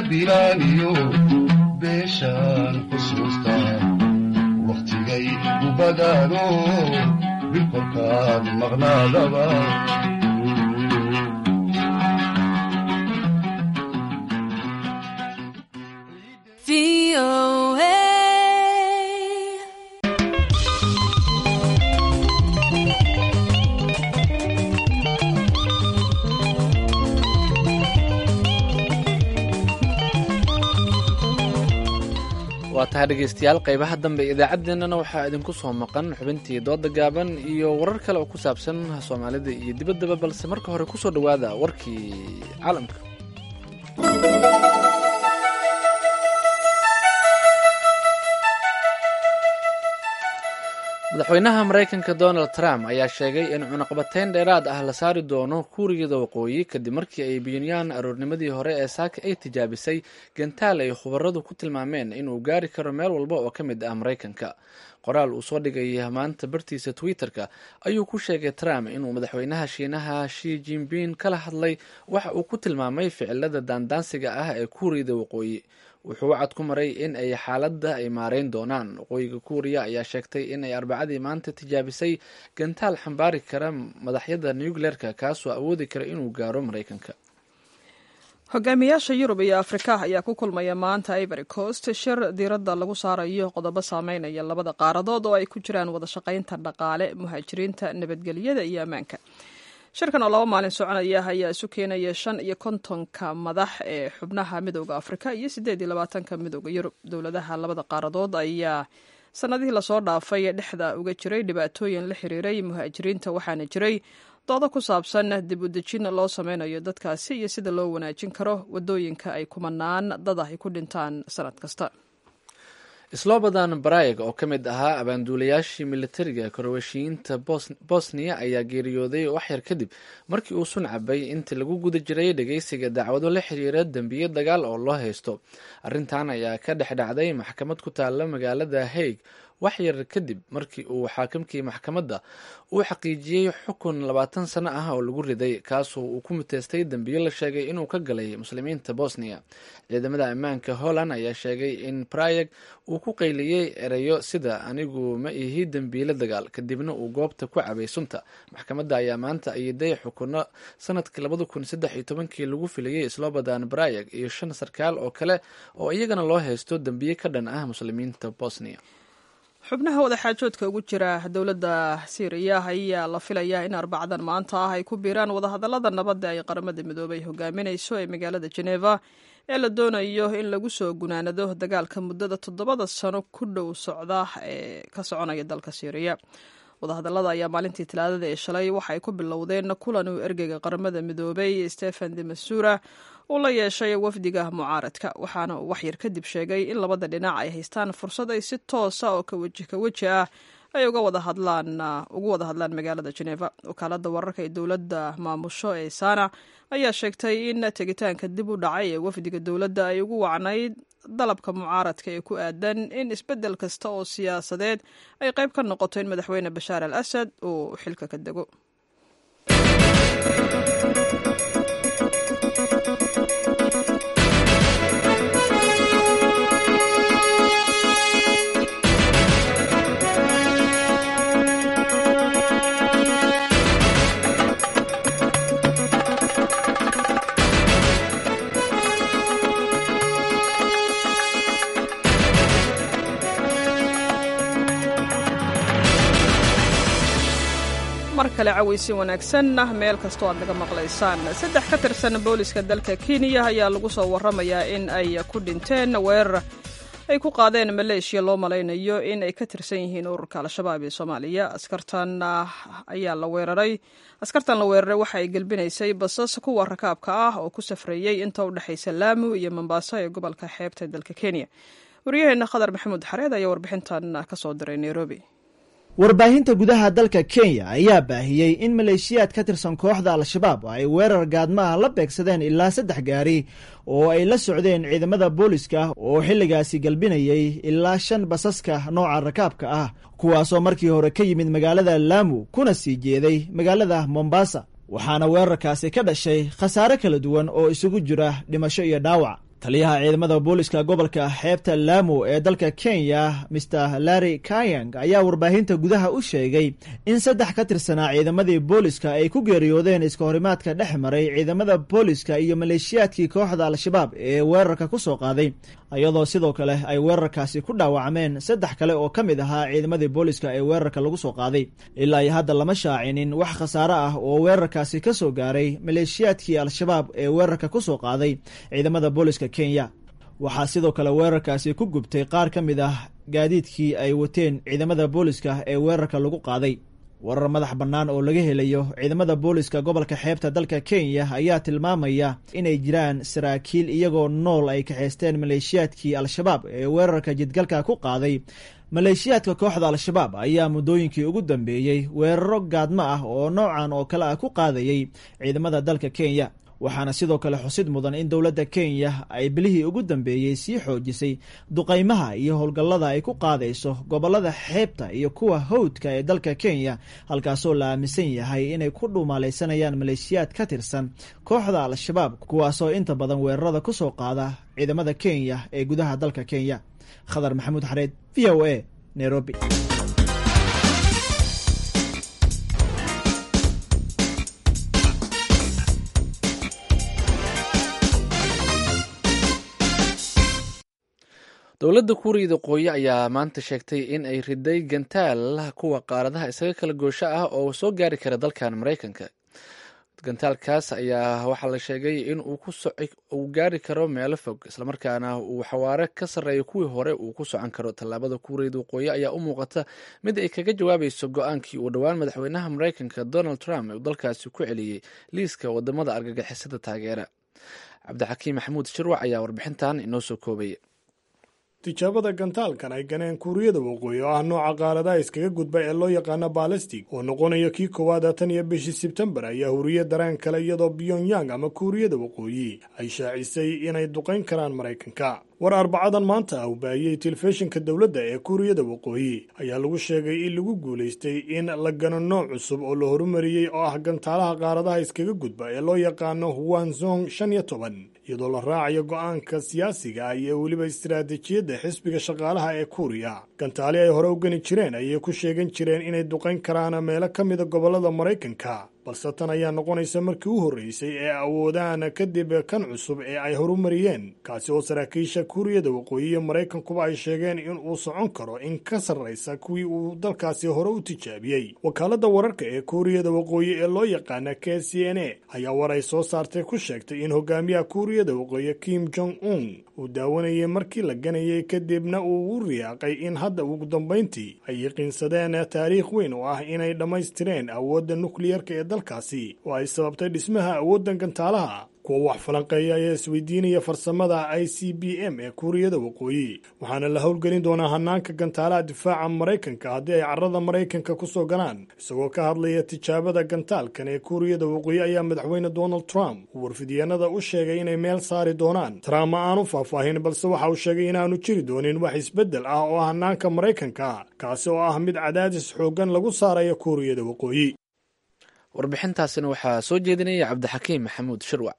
Speaker 12: bilaaniyo beeshaan xusuusta wakhtigay u badaano bilkolkaad maqnaadaba
Speaker 2: waa tahay dhegaystayaal qaybaha dambe idaacaddeenana waxaa idinku soo maqan xubintii dooda gaaban iyo warar kale oo ku saabsan soomaalida iyo dibaddaba balse marka hore kusoo dhowaada warkii caalamka madaxweynaha maraykanka donald trump ayaa sheegay in cunaqabateyn dheeraad ah la saari doono kuuriyada waqooyi kadib markii ay biyunyaan aroornimadii hore ee saaka ay tijaabisay gantaal ay khubaradu ku tilmaameen inuu gaari karo meel walba oo ka mid ah maraykanka qoraal uu soo dhigay maanta bartiisa twitter-ka ayuu ku sheegay trump inuu madaxweynaha shiinaha shi jinping kala hadlay waxa uu ku tilmaamay ficilada daandaansiga ah ee kuuriyada waqooyi wuxuu wacad ku maray in ay xaaladda ay maareyn doonaan waqooyiga kuuriya ayaa sheegtay in ay arbacadii maanta tijaabisay gantaal xambaari kara madaxyada nucleerka kaasoo awoodi kara inuu gaaro maraykanka
Speaker 1: hogaamiyaasha yurub iyo afrika ayaa ku kulmaya maanta ivory coast shir diiradda lagu saarayo qodobo saameynaya labada qaaradood oo ay ku jiraan wada shaqaynta dhaqaale muhaajiriinta nabadgelyada iyo ammaanka shirkan oo laba maalin soconaya ayaa isu keenaya shan iyo kontonka madax ee xubnaha midooda afrika iyo siddeed iyo labaatanka midooda yurub dowladaha labada qaaradood ayaa sanadihii lasoo dhaafay dhexda uga jiray dhibaatooyin la xiriiray muhaajiriinta waxaana jiray doodo ku saabsan dib u dejin loo sameynayo dadkaasi iyo sida loo wanaajin karo wadooyinka ay kumanaan dad ah ay ku dhintaan sanad kasta
Speaker 2: slobodan barayg oo ka mid ahaa abaanduulayaashii militariga koroweshiyiinta bosniya ayaa geeriyooday waxyar kadib markii uu sun cabay intii lagu guda jiray dhageysiga dacwado la xiriira dembiye dagaal oo loo haysto arrintan ayaa ka dhex dhacday maxkamad ku taalla magaalada haig waxyar kadib markii uu xaakimkii maxkamadda uu xaqiijiyey xukun labaatan sano ah oo lagu riday kaasoo uu ku muteystay dembiyo la sheegay inuu ka galay muslimiinta bosniya ciidamada ammaanka holland ayaa sheegay in brayeg uu ku qayliyey ereyo sida anigu ma ihi dembiile dagaal kadibna uu goobta ku cabay sunta maxkamadda ayaa maanta ayiday xukuno sanadkii labada kun saddex iyo tobankii lagu filayey slobodan brayeg iyo shan sarkaal oo kale oo iyagana loo haysto dembiye ka dhan ah muslimiinta bosniya
Speaker 1: xubnaha wadaxaajoodka ugu jira dowladda siiriya ayaa la filayaa in arbacadan maanta ah ay ku biiraan wadahadallada nabadda ay qaramada midoobay hogaaminayso ee magaalada jeneva ee la doonayo in lagu soo gunaanado dagaalka muddada toddobada sano ku dhow socda ee ka soconaya dalka siiriya wadahadallada ayaa maalintii talaadada ee shalay waxay ku bilowdeen kulan uu ergeyga qaramada midoobay stephen de masura uu la yeeshay wafdiga mucaaradka waxaana uu waxyar kadib sheegay in labada dhinac ay haystaan fursad ay si toosa oo ka weji ka weji ah ay uga wada hadlaan ugu wada hadlaan magaalada geneva wakaalada wararka ee dowladda maamusho ee sana ayaa sheegtay in tegitaanka dib u dhacay ee wafdiga dowladda ay ugu wacnayd dalabka mucaaradka ee ku aadan in isbeddel kasta oo siyaasadeed ay qayb ka noqoto in madaxweyne bashaar al asad uu xilka ka dego mar kale cawaysi wanaagsan meel kastoo aad naga maqlaysaan saddex ka tirsan booliska dalka kenya ayaa lagu soo waramayaa in ay ku dhinteen weerar ay ku qaadeen maleeshiya loo malaynayo in ay ka tirsan yihiin ururka al-shabaab ee soomaaliya askartan ayaa la weeraray askartan la weeraray waxa ay gelbinaysay basas kuwa rakaabka ah oo ku safreeyey inta u dhexaysa laamu iyo mombaaso ee gobolka xeebta dalka kenya waryaheena khadar maxamuud xareed ayaa warbixintan ka soo diray nairobi
Speaker 7: warbaahinta gudaha dalka kenya ayaa baahiyey in maleeshiyaad ka tirsan kooxda al-shabaab ay weerar gaadmaha la beegsadeen ilaa saddex gaari oo ay la socdeen ciidamada booliska oo xilligaasi galbinayay ilaa shan basaska nooca rakaabka ah kuwaasoo markii hore ka yimid magaalada laamu kuna sii jeeday magaalada mombasa waxaana weerarkaasi ka dhashay khasaare kala duwan oo isugu jira dhimasho iyo dhaawac
Speaker 13: taliyaha ciidamada booliska gobolka xeebta laamo ee dalka kenya mr larry kayang ayaa warbaahinta gudaha u sheegay in saddex ka tirsanaa ciidamadii booliska ay ku geeriyoodeen iska horimaadka dhex maray ciidamada booliska iyo maleeshiyaadkii kooxda al-shabaab ee weerarka ku soo qaaday iyadoo sidoo kale ay weerarkaasi ku dhaawacmeen saddex kale oo ka mid ahaa ciidamadii booliska ee weerarka lagu soo qaaday ilaa iyo hadda lama shaacinin wax khasaare ah oo weerarkaasi ka soo gaaray maleeshiyaadkii al-shabaab ee weerarka ku soo qaaday ciidamada booliska kenya waxaa sidoo kale weerarkaasi ku gubtay qaar ka mid ah gaadiidkii ay wateen ciidamada booliska ee weerarka lagu qaaday warar madax bannaan oo laga helayo ciidamada booliska gobolka xeebta dalka kenya ayaa tilmaamaya inay jiraan saraakiil iyagoo nool ay kaxaysteen maleeshiyaadkii al-shabaab ee weerarka jidgalka ku qaaday maleeshiyaadka kooxda al-shabaab ayaa muddooyinkii ugu dambeeyey weeraro gaadmo ah oo noocan oo kale ah ku qaadayay ciidamada dalka kenya waxaana sidoo kale xusid mudan in dowladda kenya ay bilihii ugu dambeeyey sii xoojisay duqaymaha iyo howlgallada ay ku qaadayso gobollada xeebta iyo kuwa hawdka ee dalka kenya halkaasoo la aaminsan yahay inay ku dhuumaalaysanayaan maleeshiyaad ka tirsan kooxda al-shabaab kuwaasoo inta badan weerarada ku soo qaada ciidamada kenya ee gudaha dalka kenya khadar maxamuud xareed v o a nairobi
Speaker 2: dowladda kuuriyada qooye ayaa maanta sheegtay in ay riday gantaal kuwa qaaradaha isaga kala goosho ah oo soo gaari kara dalkan maraykanka gantaalkaas ayaa waxaa la sheegay in uu gaari karo meelo fog islamarkaana uu xawaare ka sarreeyo kuwii hore uu ku socon karo tallaabada kuuriyada waqooyi ayaa u muuqata mid ay kaga jawaabayso go-aankii uu dhowaan madaxweynaha maraykanka donald trump uu dalkaasi ku celiyey liiska wadamada argagixisada taageera cabdixakiim maxamuud shirwac ayaa warbixintan inoo soo koobaya
Speaker 14: tijaabada gantaalkan ay ganeen kuuriyada waqooyi oo ah nooca qaaradaha iskaga gudba ee loo yaqaano balastig oo noqonayo kii koowaad tan iyo bishii sebtembar ayaa huriye dareen kale iyadoo pyongyang ama kuuriyada waqooyi ay shaacisay inay duqayn karaan maraykanka war arbacadan maanta ah u baahiyey telefishinka dowladda ee kuuriyada waqooyi ayaa lagu sheegay in lagu guulaystay in la gano nooc cusub oo la horumariyey oo ah gantaalaha qaaradaha iskaga gudba ee loo yaqaano huwanzong shan iyo toban iyadoo la raacayo go-aanka siyaasiga ah iyo weliba istiraatiijiyadda xisbiga shaqaalaha ee kuuriya gantaali ay hore u gani jireen ayay ku sheegan jireen inay duqayn karaan meelo ka mida gobollada maraykanka balse tan ayaa noqonaysa markii u horreysay ee awoodaan kadib kan cusub ee ay horumariyeen kaasi oo saraakiisha kuuriyada waqooyi iyo maraykankuba ay sheegeen in uu socon karo in ka sarraysa kuwii uu dalkaasi hore u tijaabiyey wakaaladda wararka ee kuuriyada waqooyi ee loo yaqaana k c n a ayaa war ay soo saartay ku sheegtay in hogaamiyaha kuuriyada waqooyi kim jong un uu daawanayay markii la ganayay kadibna uu u riyaaqay in hadda ugu dambayntii ay yaqiinsadeen taariikh weyn oo ah inay dhammaystireen awoodda nukliyarka ee dalkaasi oo ay sababtay dhismaha awooddan gantaalaha kuwa wax falanqeeya ayaa isweydiinaya farsamada i c b m ee kuuriyada waqooyi waxaana la howlgelin doonaa hanaanka gantaalaha difaaca maraykanka haddii ay carrada maraykanka ku soo galaan isagoo ka hadlaya tijaabada gantaalkan ee kuuriyada waqooyi ayaa madaxweyne donald trump uu warfidyaenada u sheegay inay meel saari doonaan trump ma aanu faahfaahin balse waxa uu sheegay inaanu jiri doonin wax isbeddel ah oo hanaanka maraykanka kaasi oo ah mid cadaadis xooggan lagu saarayo kuuriyada waqooyi
Speaker 2: warbixintaasina waxaa soo jeedinaya cabdixakiim maxamuud shirwac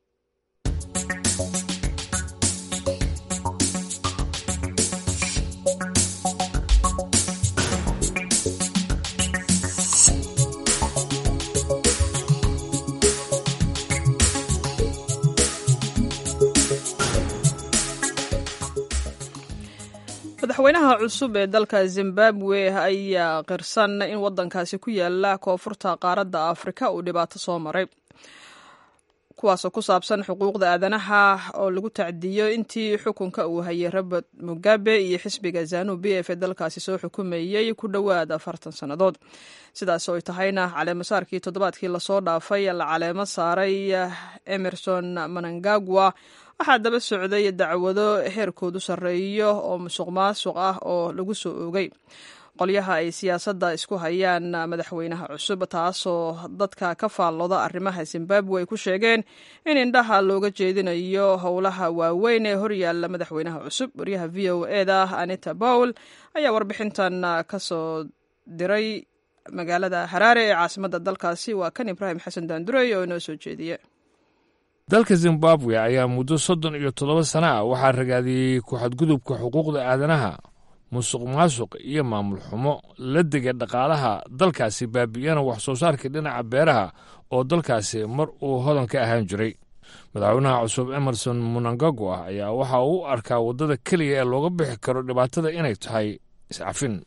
Speaker 1: madaxweynaha cusub ee dalka zimbabwe ayaa qirsan in wadankaasi ku yaala koonfurta qaaradda afrika uu dhibaato soo maray kuwaasoo ku saabsan xuquuqda aadanaha oo lagu tacdiyo intii xukunka uu hayay robert mugabe iyo xisbiga zanu b f ee dalkaasi soo xukumayey ku dhowaad afartan sannadood sidaas oo ay tahayna caleemasaarkii toddobaadkii lasoo dhaafay la caleemo saaray emerson manangagwa waxaa daba socday dacwado heerkoodu sarreeyo oo musuq maasuq ah oo lagu soo oogay qolyaha ay siyaasadda isku hayaan madaxweynaha cusub taasoo dadka ka faallooda arrimaha zimbabwe ay ku sheegeen in indhaha looga jeedinayo howlaha waaweyn ee horyaalla madaxweynaha cusub waryaha v o e da anita bowl ayaa warbixintan ka soo diray magaalada haraare ee caasimadda dalkaasi waa kan ibraahim xasan daandurey oo inoo soo jeediye
Speaker 15: dalka zimbabwe ayaa muddo soddon iyo toddoba sana ah waxaa ragaadiyey ku-xadgudubka xuquuqda aadanaha musuq maasuq iyo maamul xumo la dega dhaqaalaha dalkaasi baabi'iyana wax soo saarkii dhinaca beeraha oo dalkaasi mar uu hodan ka ahaan jiray madaxweynaha cusub emerson munangagwa ayaa waxa uu u arkaa waddada keliya ee looga bixi karo dhibaatada inay tahay iscafin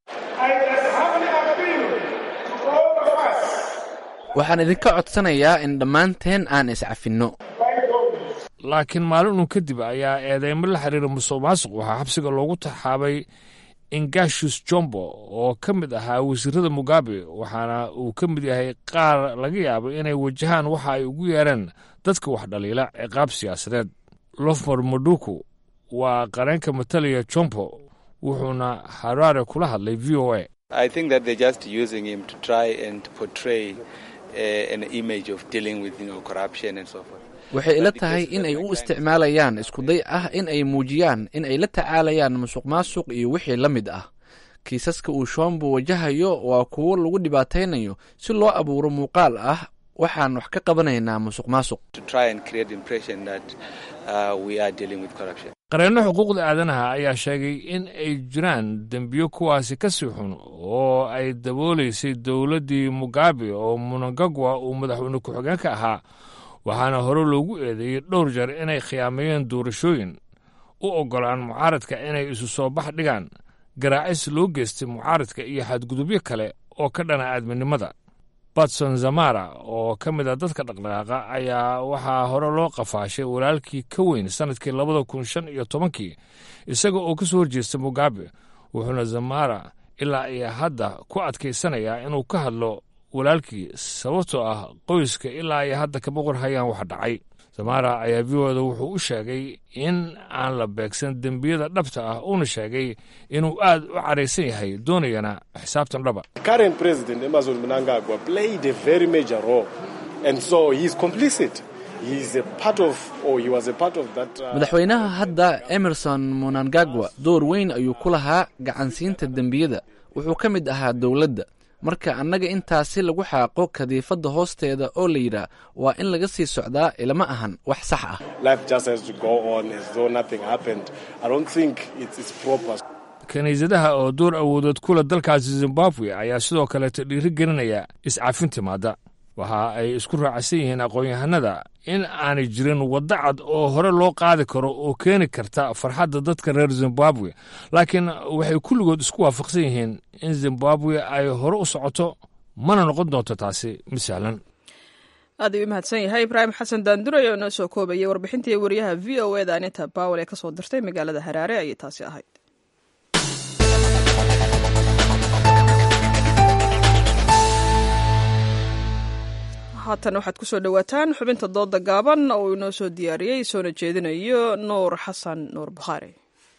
Speaker 2: waxaan idinka codsanayaa in dhammaanteen aan iscafinno
Speaker 15: laakiin maalinun kadib ayaa eedeymo la xiriira musuq maasuq waxaa xabsiga loogu taxaabay ingashus jombo oo ka mid ahaa wasiirada mugabe waxaana uu ka mid yahay qaar laga yaabo inay wajahaan waxa ay ugu yeereen dadka wax dhaliila ciqaab siyaasadeed lofmor moduku waa qareenka matalaya jombo wuxuuna haraare kula hadlay v o a
Speaker 2: waxay ila tahay in ay u isticmaalayaan iskuday ah in ay muujiyaan in ay la tacaalayaan musuq maasuq iyo wixii la mid ah kiisaska uu shombo wajahayo waa kuwo lagu dhibaataynayo si loo abuuro muuqaal ah waxaan wax ka qabanaynaa musuq maasuq
Speaker 15: qareenno xuquuqda aadanaha ayaa sheegay in ay jiraan dembiyo kuwaasi ka sii xun oo ay dabooleysay dowladdii mugabe oo munangagwa uu madaxweyne ku-xigeenka ahaa waxaana hore loogu eedeeyey dhowr jeer inay khiyaameeyeen doorashooyin u oggolaan mucaaradka inay isu soo bax dhigaan garaacis loo geystay mucaaradka iyo xadgudubyo kale oo ka dhana aadminimada batson zamara oo ka mid a dadka dhaqdhaqaaqa ayaa waxaa hore loo qafaashay walaalkii ka weyn sannadkii labada kun shan iyo tobankii isaga oo ka soo horjeesta mugabe wuxuuna zamara ilaa iyo hadda ku adkaysanayaa inuu ka hadlo walaalkii sababtoo ah qoyska ilaa iyo hadda kama qorhayaan wax dhacay zamara ayaa viooda wuxuu u sheegay in aan la beegsan dembiyada dhabta ah uuna sheegay inuu aad u caraysan yahay doonayana xisaabtan dhaba
Speaker 2: madaxweynaha hadda emerson munangagwa door weyn ayuu ku lahaa gacansiinta dembiyada wuxuu ka mid ahaa dowladda marka annaga intaasi lagu xaaqo kadiifadda hoosteeda oo la yidhaah waa in laga sii socdaa ilama ahan wax sax ah
Speaker 15: kiniisadaha oo door awoodood kula dalkaasi zimbabwe ayaa sidoo kaleeto dhiiri gelinaya iscafin timaada waxa ay isku raacsan yihiin aqoon-yahanada in aanay jirin waddo cad oo hore loo qaadi karo oo keeni karta farxadda dadka reer zimbabwe laakiin waxay kulligood isku waafaqsan yihiin in zimbabwe ay hore u socoto mana noqon doonto taasi mid sahlan
Speaker 1: aad ayuu u mahadsan yahay ibraahim xasan daanduray oo inoo soo koobayay warbixintii wariyaha v o eda anita bawel ee ka soo dirtay magaalada haraare ayay taasi ahayd haatan waxaad kusoo dhowaataan xubinta dooda gaaban oo inoo soo diyaariyey soona jeedinayo nuur xasan nuur bukhaari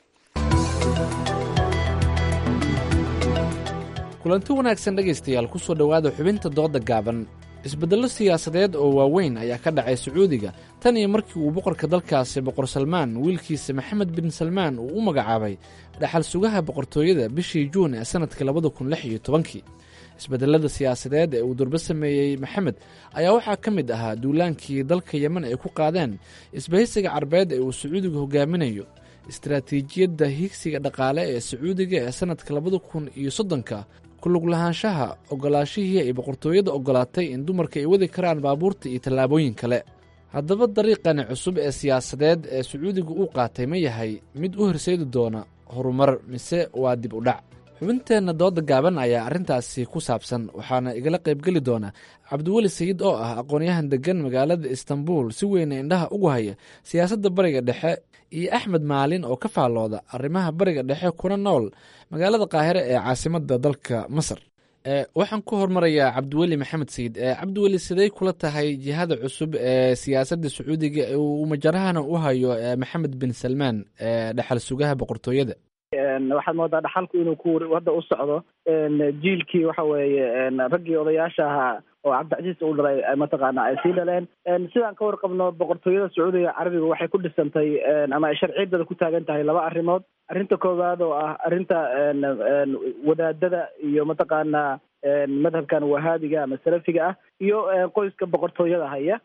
Speaker 2: kulanti wanaagsan dhegaystayaal kusoo dhowaada xubinta dooda gaaban isbeddello siyaasadeed oo waaweyn ayaa ka dhacay sacuudiga tan iyo markii uu boqorka dalkaasi boqor salmaan wiilkiisa maxamed bin salmaan uu u magacaabay dhaxal sugaha boqortooyada bishii juun ee sannadka labada kun lix iyo tobankii isbedelada siyaasadeed ee uu durbo sameeyey maxamed ayaa waxaa ka mid ahaa duulaankii dalka yemen ay ku qaadeen isbahaysiga carbeed ee uu sacuudiga hogaaminayo istaraatiijiyadda higsiga dhaqaale ee sacuudiga ee sannadka labada kun iyo soddonka kulug lahaanshaha ogolaashihii ay boqortooyada ogolaatay in dumarka ay wadi karaan baabuurta iyo tallaabooyin kale haddaba dariiqani cusub ee siyaasadeed ee sacuudiga uu qaatay ma yahay mid u horseedi doona horumar mise waa dib u dhac xubinteenna dooda gaaban ayaa arrintaasi ku saabsan waxaana igala qaybgeli doona cabdiweli sayid oo ah aqoonyahan deggan magaalada istanbul si weyna indhaha ugu haya siyaasadda bariga dhexe iyo axmed maalin oo ka faallooda arrimaha bariga dhexe kuna nool magaalada qaahire ee caasimadda dalka masar waxaan ku hormarayaa cabdiweli maxamed sayid cabdiweli siday kula tahay jihada cusub ee siyaasadda sacuudiga uu majarahana u hayo maxamed bin salmaan ee dhexal sugaha boqortooyada
Speaker 16: waxaad moodaa dhaxalku inuu ku hadda u socdo jiilkii waxa weeye raggii odayaasha ahaa oo cabdicasiis uu dhalay mataqaana ay sii dhaleen sidaan ka warqabno boqortooyada sacuudiga carabiga waxay ku dhisantay ama ay sharciyadeeda ku taagan tahay laba arrimood arrinta koowaad oo ah arrinta wadaadada iyo mataqaana madhabkan wahaabiga ama salafiga ah iyo qoyska boqortooyada haya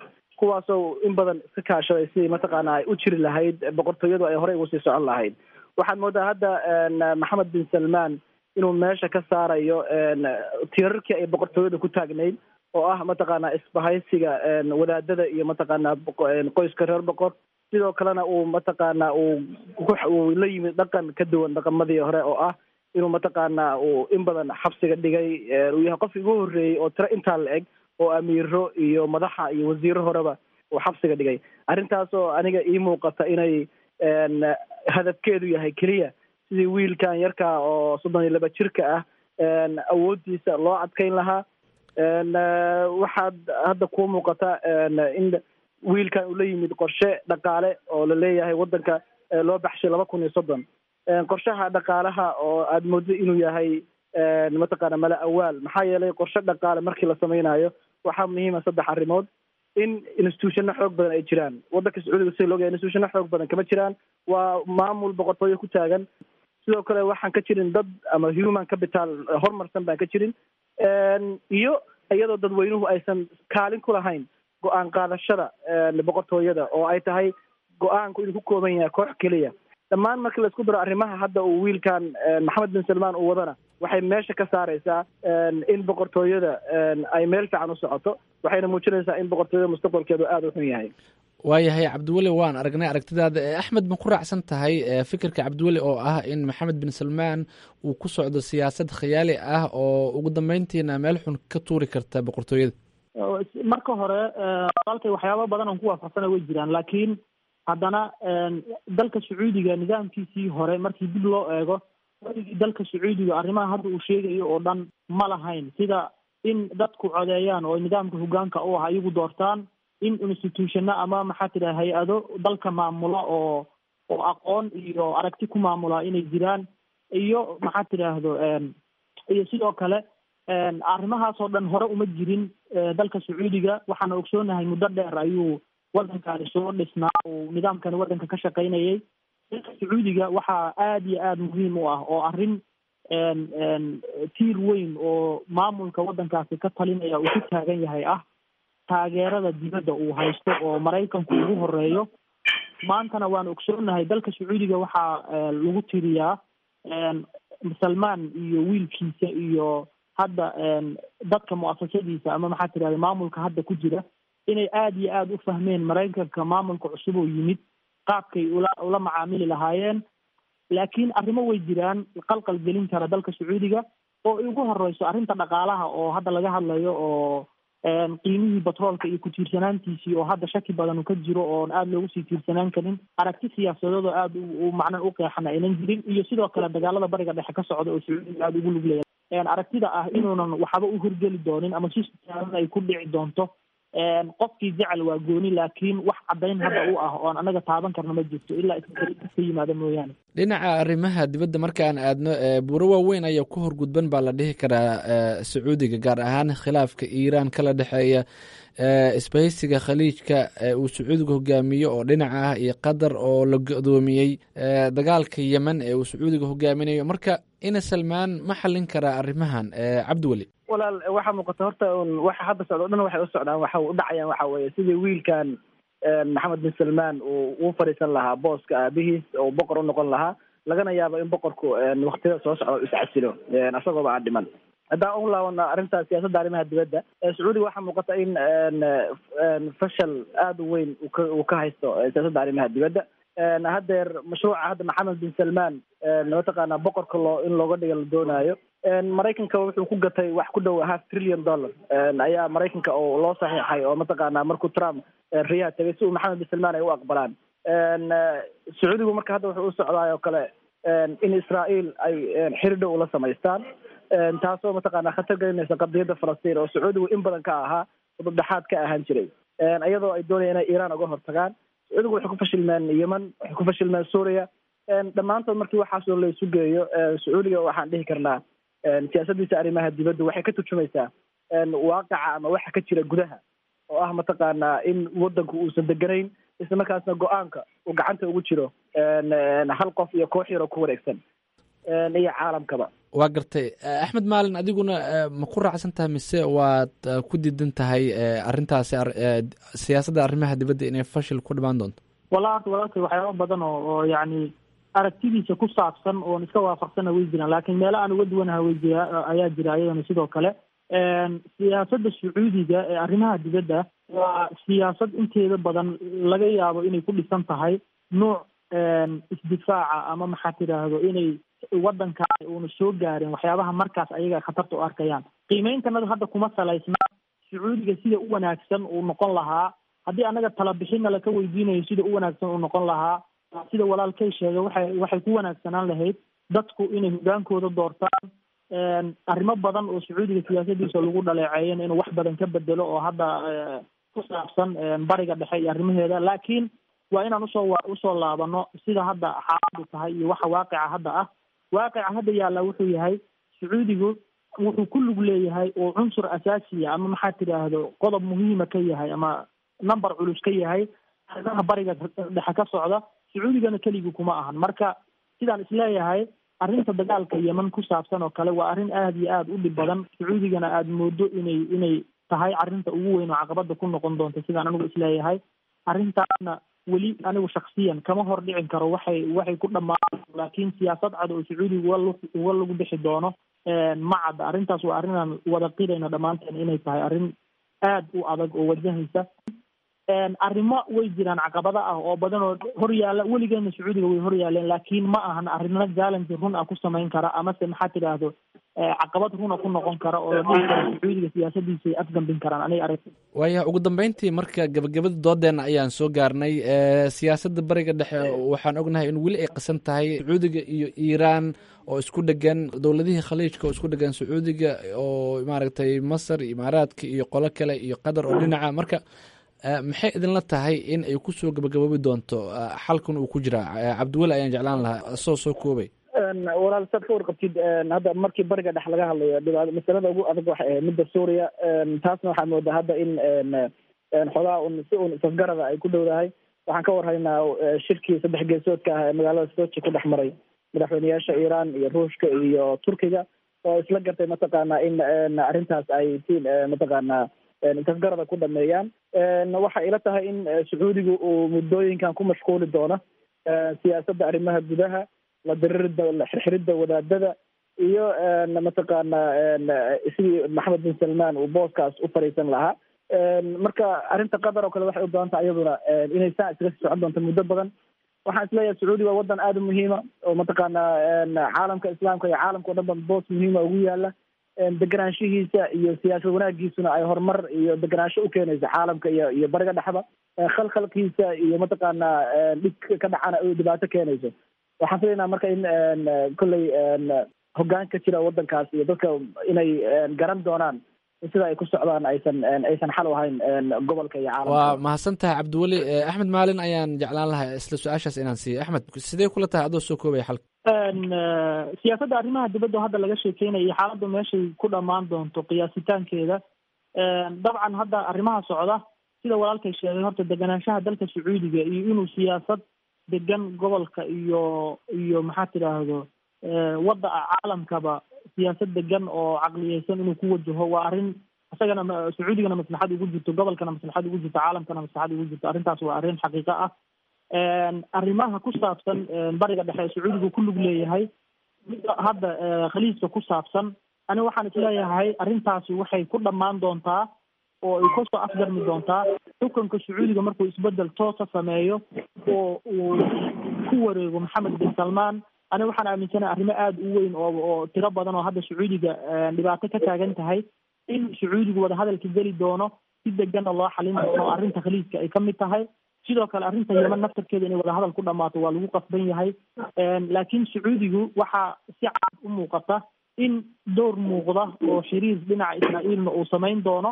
Speaker 16: kuwaasoo in badan iska kaashaday sidii mataqaana ay u jiri lahayd boqortooyadu ay horey ugu sii socon lahayd waxaad moodaa hadda maxamed bin salmaan inuu meesha ka saarayo tiirarkii ay boqortooyada ku taagnayd oo ah mataqaana isbahaysiga wadaadada iyo mataqaana qoyska reer boqor sidoo kalena uu mataqaana uu uu la yimid dhaqan ka duwan dhaqamadii hore oo ah inuu mataqaana uu in badan xabsiga dhigay uu yahay qofkii ugu horreeyey oo tiro intaa la eg oo amiiro iyo madaxa iyo wasiiro horeba uu xabsiga dhigay arrintaasoo aniga ii muuqata inay hadafkeedu yahay keliya sidii wiilkan yarka oo soddon iyo laba jirka ah awooddiisa loo adkeyn lahaa waxaad hadda kuu muuqata in wiilkan uu la yimid qorshe dhaqaale oo la leeyahay waddanka loo baxshay laba kun iyo soddon qorshaha dhaqaalaha oo aada mooddo inuu yahay mataqaana mala awaal maxaa yeelay qorshe dhaqaale markii la samaynayo waxaa muhiima saddex arrimood in institutionno xoog badan ay jiraan waddanka sacuudiga sida loogahay institutionno xoog badan kama jiraan waa maamul boqortooyo ku taagan sidoo kale waxaan ka jirin dad ama human capital horumarsan baan ka jirin iyo iyadoo dadweynuhu aysan kaalin ku lahayn go-aan qaadashada boqortooyada oo ay tahay go-aanku inuu ku kooban yahay koox keliya dhammaan markii laisku daro arrimaha hadda uu wiilkan maxamed bin salmaan uu wadana waxay meesha ka saareysaa in boqortooyada ay meel fiican u socoto waxayna muujinaysaa in boqortooyada mustaqbalkeedu aada u xun yahay
Speaker 2: waayahay cabdiweli waan aragnay aragtidaada axmed ma ku raacsan tahay fikirka cabdiweli oo ah in maxamed bin salmaan uu ku socdo siyaasad khiyaali ah oo ugu dambeyntiina meel xun ka tuuri karta boqortooyada
Speaker 17: marka hore walaalkay waxyaaba badan oon ku waafaqsana way jiraan laakiin haddana dalka sacuudiga nidaamkiisii hore markii dib loo eego weligii dalka sacuudiga arrimaha hadda uu sheegayo oo dhan ma lahayn sida in dadku codeeyaan oo nidaamka hogaanka u ah iyagu doortaan in institutionno ama maxaa tidhaha hay-ado dalka maamula oo oo aqoon iyo aragti ku maamula inay jiraan iyo maxaa tidhaahdo iyo sidoo kale arrimahaasoo dhan hore uma jirin dalka sacuudiga waxaana ogsoonahay muddo dheer ayuu waddankani soo dhisnaa uu nidaamkani waddanka ka shaqaynayay dalka sacuudiga waxaa aada iyo aada muhiim u ah oo arrin tiir weyn oo maamulka waddankaasi ka talinaya uu ku taagan yahay ah taageerada dibadda uu haysto oo maraykanku ugu horeeyo maantana waan ogsoonahay dalka sacuudiga waxaa lagu tiriyaa salmaan iyo wiilkiisa iyo hadda dadka mu'asasadiisa ama maxaa tidahda maamulka hadda ku jira inay aada iyo aada u fahmeen maraykanka maamulka cusub oo yimid qaabkay ula ula macaamili lahaayeen laakiin arrimo way jiraan qalqal gelin kara dalka sacuudiga oo ay ugu horeyso arrinta dhaqaalaha oo hadda laga hadlayo oo qiimihii batroolka iyo ku-tiirsanaantiisii oo hadda shaki badan uu ka jiro oon aada loogu sii tiirsanaan karin aragti siyaasadeed oo aada u macna u qeexan aynan jirin iyo sidoo kale dagaalada bariga dhexe ka socda oo sacuudiga aada ugu luglaya aragtida ah inuunan waxba u horgeli doonin ama si siyaasan ay ku dhici doonto qofkii jecel waa gooni laakiin wax caddayn hadda u ah oon anaga taaban karna ma jirto ilaa iska ka yimaada mooyaane
Speaker 2: dhinaca arrimaha dibadda markaan aadno buuro waaweyn ayaa ku horgudban baa la dhihi karaa sacuudiga gaar ahaan khilaafka iiraan kala dhexeeya isbahaysiga khaliijka uu sacuudiga hogaamiyo oo dhinaca ah iyo qatar oo la go-doomiyey dagaalka yemen ee uu sacuudiga hogaaminayo marka ina salmaan ma xallin karaa arrimahan cabdiweli
Speaker 16: walaal waxaa muuqata horta un waxa hadda socda o dhan waxay u socdaan waxa u dhacayaan waxa weeye sidii wiilkan maxamed bin salmaan uu uu fadhiisan lahaa booska aabihiis oo boqor u noqon lahaa lagana yaabo in boqorku waktiyada soo socda iscasilo isagooba aan dhiman haddaan u laabana arrinta siyaasadda arrimaha dibadda sacuudiga waxaa muuqata in fashal aada u weyn uka uu ka haysto siyaasadda arrimaha dibadda haddeer mashruuca hadda maxamed bin salmaan mataqaana boqorka loo in looga dhiga la doonaayo maraykanka wuxuu ku gatay wax ku dhow half trillion dollar ayaa maraykanka oo loo saxiixay oo mataqaana markuu trump riyaha tegay si uu maxamed bin salmaan ay u aqbalaan sacuudigu marka hadda wuxuu u socdaay oo kale in israael ay xiri dhow ula samaystaan taasoo mataqaana khatar gelinaysa qadiyadda falastiin oo sacuudigu in badan ka ahaa dhexaad ka ahaan jiray iyadoo ay doonayaan inay iiraan uga hortagaan sacuudigu waxay ku fashilmeen yemen waxay ku fashilmeen suuriya dhammaantood markii waxaasoo la isu geeyo sacuudiga waxaan dhihi karnaa siyaasaddiisa arrimaha dibadda waxay ka turjumaysaa waaqaca ama waxa ka jira gudaha oo ah mataqaanaa in waddanku uusan deganayn isla markaasna go-aanka uu gacanta ugu jiro hal qof iyo koox yaroo ku wareegsan iyo caalamkaba
Speaker 2: waa gartay axmed maalin adiguna ma ku raacsan tahay mise waad ku diidan tahay arintaasi siyaasadda arrimaha dibadda inay fashil ku dhimaan doonto
Speaker 17: wallahi horta walaalkay waxyaaba badan oo oo yacni aragtidiisa ku saabsan oon iska waafaqsana way jiraan laakiin meelo aan uga duwanaha way jira ayaa jira ayadana sidoo kale siyaasadda sacuudiga ee arrimaha dibadda waa siyaasad inteeda badan laga yaabo inay ku dhisan tahay nuuc isdifaaca ama maxaa tidhaahdo inay waddankaani uuna soo gaarin waxyaabaha markaas ayaga khatarta u arkayaan qiimeyntanada hadda kuma salaysna sacuudiga sida u wanaagsan uu noqon lahaa haddii annaga talabixinna laka weydiinayo sida u wanaagsan uu noqon lahaa sida walaalkay sheegay waxay waxay ku wanaagsanaan lahayd dadku inay hogaankooda doortaan arrimo badan oo sacuudiga siyaasadiisa lagu dhaleeceeyen inuu wax badan ka bedelo oo hadda ku saabsan bariga dhexe iyo arrimaheeda laakiin waa inaan usoo usoo laabano sida hadda xaaladu tahay iyo waxa waaqica hadda ah waaqica hadda yaalla wuxuu yahay sacuudigu wuxuu ku lug leeyahay oo cunsur asaasiya ama maxaa tidhaahdo qodob muhiima ka yahay ama number culus ka yahay arrimaha bariga dhexe ka socda sacuudigana keligii kuma ahan marka sidaan isleeyahay arrinta dagaalka yeman ku saabsan oo kale waa arrin aada iyo aada u dhib badan sacuudigana aada moodo inay inay tahay arrinta ugu weyn oo caqabada ku noqon doonta sidaan anigu isleeyahay arrintaasna weli anigu shaksiyan kama hor dhicin karo waxay waxay ku dhammaan laakiin siyaasad cad oo sacuudiga uga lug uga lagu bixi doono ma cadda arrintaas waa arrinaan wada qirayna dhammaanteen inay tahay arrin aada u adag oo wajahaysa arrimo way jiraan caqabada ah oo badan oo hor yaalla weligeena sacuudiga way hor yaaleen laakiin ma ahan arrimo challenge run ah ku samayn kara amase maxaa tidhaahdo caqabad runa ku noqon kara oo la dhihi karo sacuudiga siyaasadiisa ay afgambin karaan aniga arag
Speaker 2: waaya ugu dambeyntii marka gabagabada doodeena ayaan soo gaarnay siyaasadda bariga dhexe waxaan ognahay in weli ay qasan tahay sacuudiga iyo iiraan oo isku dhegan dowladihii khaliijka oo isku dhegan sacuudiga oo maaragtay masar imaaraadka iyo qolo kale iyo qatar oo dhinaca marka maxay idinla tahay in ay kusoo gabagaboobi doonto xalkan uu ku jiraa cabdiweli ayaan jeclaan lahaa soo soo koobay
Speaker 16: walaal saad ka warqabtid hadda markii bariga dhex laga hadlayo dhibaat masalada ugu adag waxay ahayd midda suuriya taasna waxaa moodaa hadda in xogaa un si un isafgarada ay ku dhowdahay waxaan ka warhaynaa shirkii saddex geesoodka ah ee magaalada sochi ku dhex maray madaxweyneyaasha iiraan iyo ruushka iyo turkiga oo isla gartay mataqaanaa in arrintaas ay si mataqaanaa isafgarada ku dhameeyaan waxay ila tahay in sacuudigu uu muddooyinkan ku mashquuli doono siyaasadda arrimaha gudaha la diririda la xirxiridda wadaadada iyo mataqaanaa sidii maxamed bin salmaan uu booskaas u fariisan lahaa marka arrinta qatar oo kale waxay u badan tahay iyaduna inay saa iskaga sii socon doonto muddo badan waxaan isleeyahay sacuudi waa wadan aada u muhiima oo mataqaanaa caalamka islaamka iyo caalamka o dhan ba boos muhiima ugu yaala deganaanshihiisa iyo siyaasad wanaagiisuna ay horumar iyo deganaansho u keenayso caalamka iyo iyo bariga dhexba khalkhalkiisa iyo mataqaanaa dhib ka dhacana ay dhibaato keenayso waxaan filaynaa marka in kolley hoggaan ka jira wadankaas iyo dadka inay garan doonaan sida ay ku socdaan aysan aysan xal u ahayn gobolka iyo caalamka
Speaker 2: waa mahadsan tahay cabdiweli axmed maalin ayaan jeclaan lahaa isla su-aashaas inaan siiyo axmed sidee kula tahay adoo soo koobaya xalka
Speaker 17: siyaasadda arrimaha dibadda hadda laga sheekeynaya iyo xaaladda meeshay ku dhammaan doonto qiyaasitaankeeda dabcan hadda arrimaha socda sida walaalkay sheegay horta deganaanshaha dalka sacuudiga iyo inuu siyaasad degan gobolka iyo iyo maxaa tidhaahdo wadda caalamkaba siyaasad degan oo caqliyeysan inuu ku wajaho waa arrin isagana sacuudigana maslaxad ugu jirto gobolkana maslaxad ugu jirto caalamkana maslaxad ugu jirto arrintaas waa arrin xaqiiqo ah arrimaha ku saabsan bariga dhexe ee sacuudigu ku lug leeyahay midda hadda khaliijka ku saabsan ani waxaan isleeyahay arrintaasi waxay ku dhammaan doontaa oo ay kasoo afgarmi doontaa xukunka sacuudiga markuu isbedel toosa sameeyo oo uu ku wareego maxamed bin salmaan ani waxaan aaminsanahay arrimo aada u weyn oo oo tiro badan oo hadda sacuudiga dhibaato ka taagan tahay in sacuudigu wadahadalka geli doono si deganna loo xalin doono arrinta khaliijka ay ka mid tahay sidoo kale arrinta yeman naftarkeeda inay wadahadal ku dhammaato waa lagu qasban yahay laakiin sacuudigu waxaa si cad u muuqata in door muuqda oo xiriir dhinaca israa'iilna uu samayn doono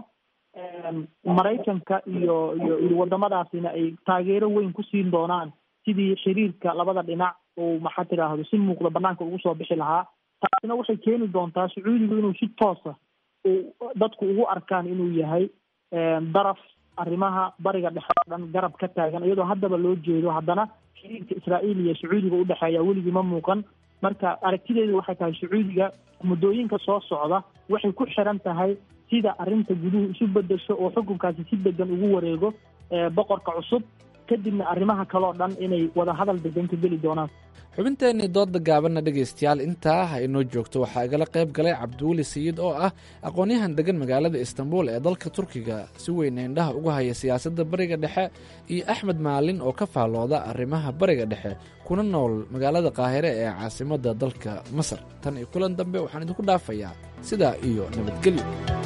Speaker 17: maraykanka iyo iyo iyo wadamadaasina ay taageero weyn ku siin doonaan sidii xiriirka labada dhinac uu maxaa tidhaahdo si muuqda banaanka ugu soo bixi lahaa taasina waxay keeni doontaa sacuudigu inuu si toosa uu dadku ugu arkaan inuu yahay daraf arrimaha bariga dhexe oo dhan garab ka taagan iyadoo haddaba loo jeedo haddana xiriirka israa'iil iyo sacuudiga udhexeeya weligii ma muuqan marka aragtideedu waxay tahay sacuudiga muddooyinka soo socda waxay ku xiran tahay sida arrinta guduhu isu bedesho oo xukunkaasi si degan ugu wareego boqorka cusub kadibna arrimaha kale oo dhan inay wada hadal degan ka geli doonaan
Speaker 2: xubinteenii dooda gaabanna dhegaystayaal intaa ha inoo joogto waxaa igala qayb galay cabdiweli sayid oo ah aqoon-yahan degan magaalada istanbul ee dalka turkiga si weyna indhaha uga haya siyaasadda bariga dhexe iyo axmed maalin oo ka faallooda arrimaha bariga dhexe kuna nool magaalada qaahire ee caasimadda dalka masar tan iyo kulan dambe waxaan idinku dhaafayaa sidaa iyo nabadgelyo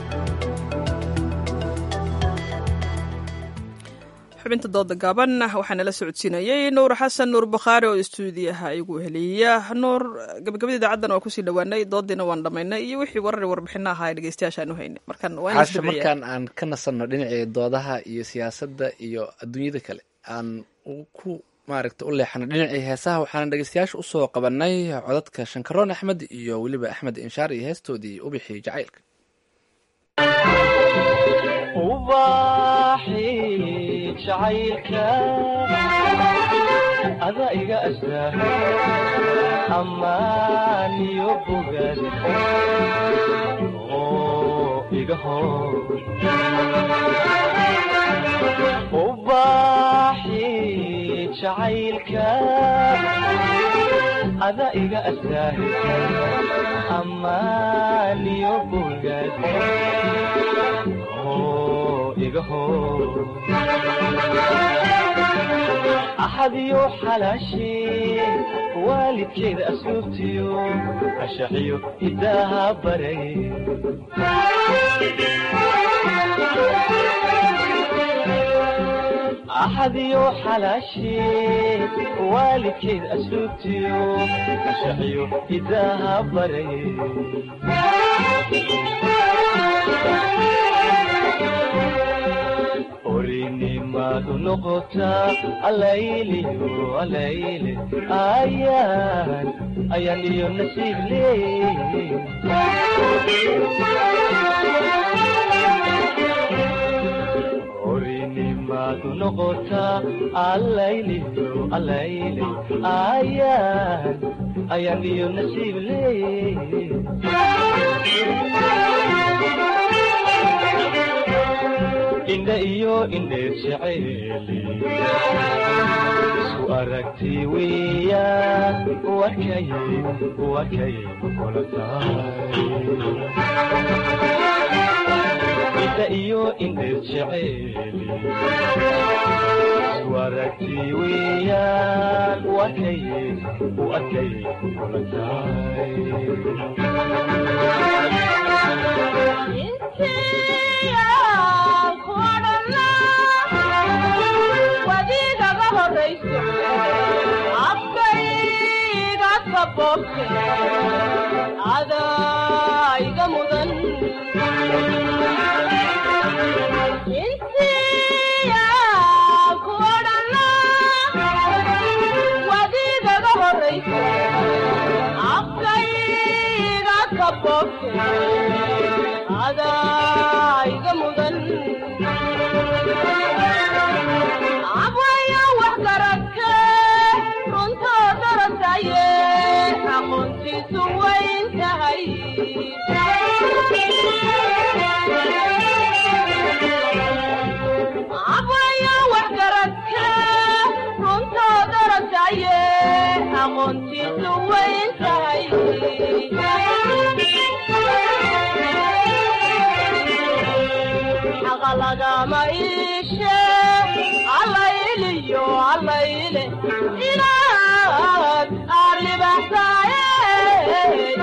Speaker 1: xubinta dooda gaaban waxaa nala socodsiinayey nuur xasan nuur bakhaari oo istuudiyaha igu heliya nuur gabagabada idaacaddan waa kusii dhowaanay doodiina waan dhammaynay iyo wixii warar warbixina ahaa ee dhegeystayaashaan u haynay markan
Speaker 2: casha markaan aan ka nasanno dhinacii doodaha iyo siyaasadda iyo adduunyada kale aan ku maaragta u leexano dhinacii heesaha waxaana dhegeystayaasha usoo qabanay codadka shankaroon axmed iyo weliba axmed inshaar iyo heestoodii ubixii jacaylka
Speaker 18: jacaylka ada iga astaa ammaan iyo bogaad oo iga hor ubaaxi jacaylka ada iga astaa ammaan iyo bogaad axadiyo xalaashee waalidkeeda asluubtiyo ashaxiyo hidaaha baray axadiyo xalaashee waalidkeeda asluubtiyo ashaxiyo hidaaha baray orinimadu noqotaa alayliyo alayle ayaan ayaan iyo nasiib leey orinimadu noqotaa alayliyo alayle ayaan ayaan iyo nasiib leey indha iyo indheer jeceeli isku aragti weeyaan wakay wakay kula tahay indha iyo indheer jeceeli isku aragti weeyaan wakay wakay kula
Speaker 19: wadiigaga horayso afkayga kaboobte adaa iga mudan intiya ku odhana wadiigaga horayso afkayga kaboobte adaa iga mudan abwaya wax garadke runtoo darasaye aqoontiisu wayn tahay abwaya wax garadke runtoo darasaye aqoontiisu wayn tahay xaqa lagama iishe allayliyo allayle inaad aad libaxsaaye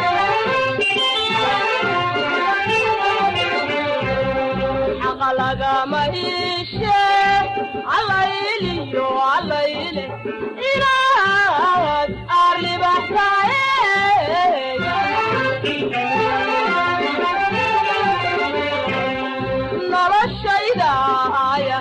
Speaker 19: xaqa lagama iishe allayliyo allayle inaad aad libaxsaaye noloshayda aya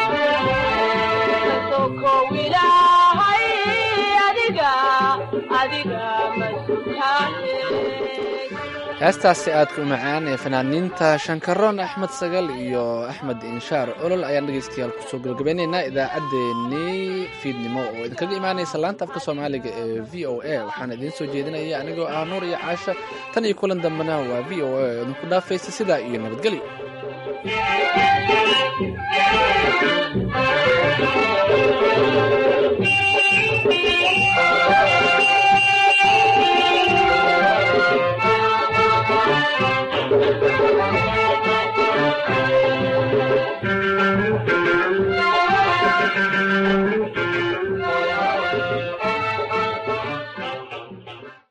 Speaker 19: sokow ilaahay adiga adiga masutaane
Speaker 2: heestaasi aadka u macaan ee fanaaniinta shankaroon axmed sagal iyo axmed inshaar olol ayaan dhegeystayaal kusoo gabagabeyneynaa idaacaddeenii fiidnimo oo idinkaga imaanaysa laanta afka soomaaliga ee v o a waxaana idiin soo jeedinaya anigoo ah nuur iyo caasha tan iyo kulan dambena waa v o a oo idinku dhaafaysa sidaa iyo nabadgelyo
Speaker 19: Thank you.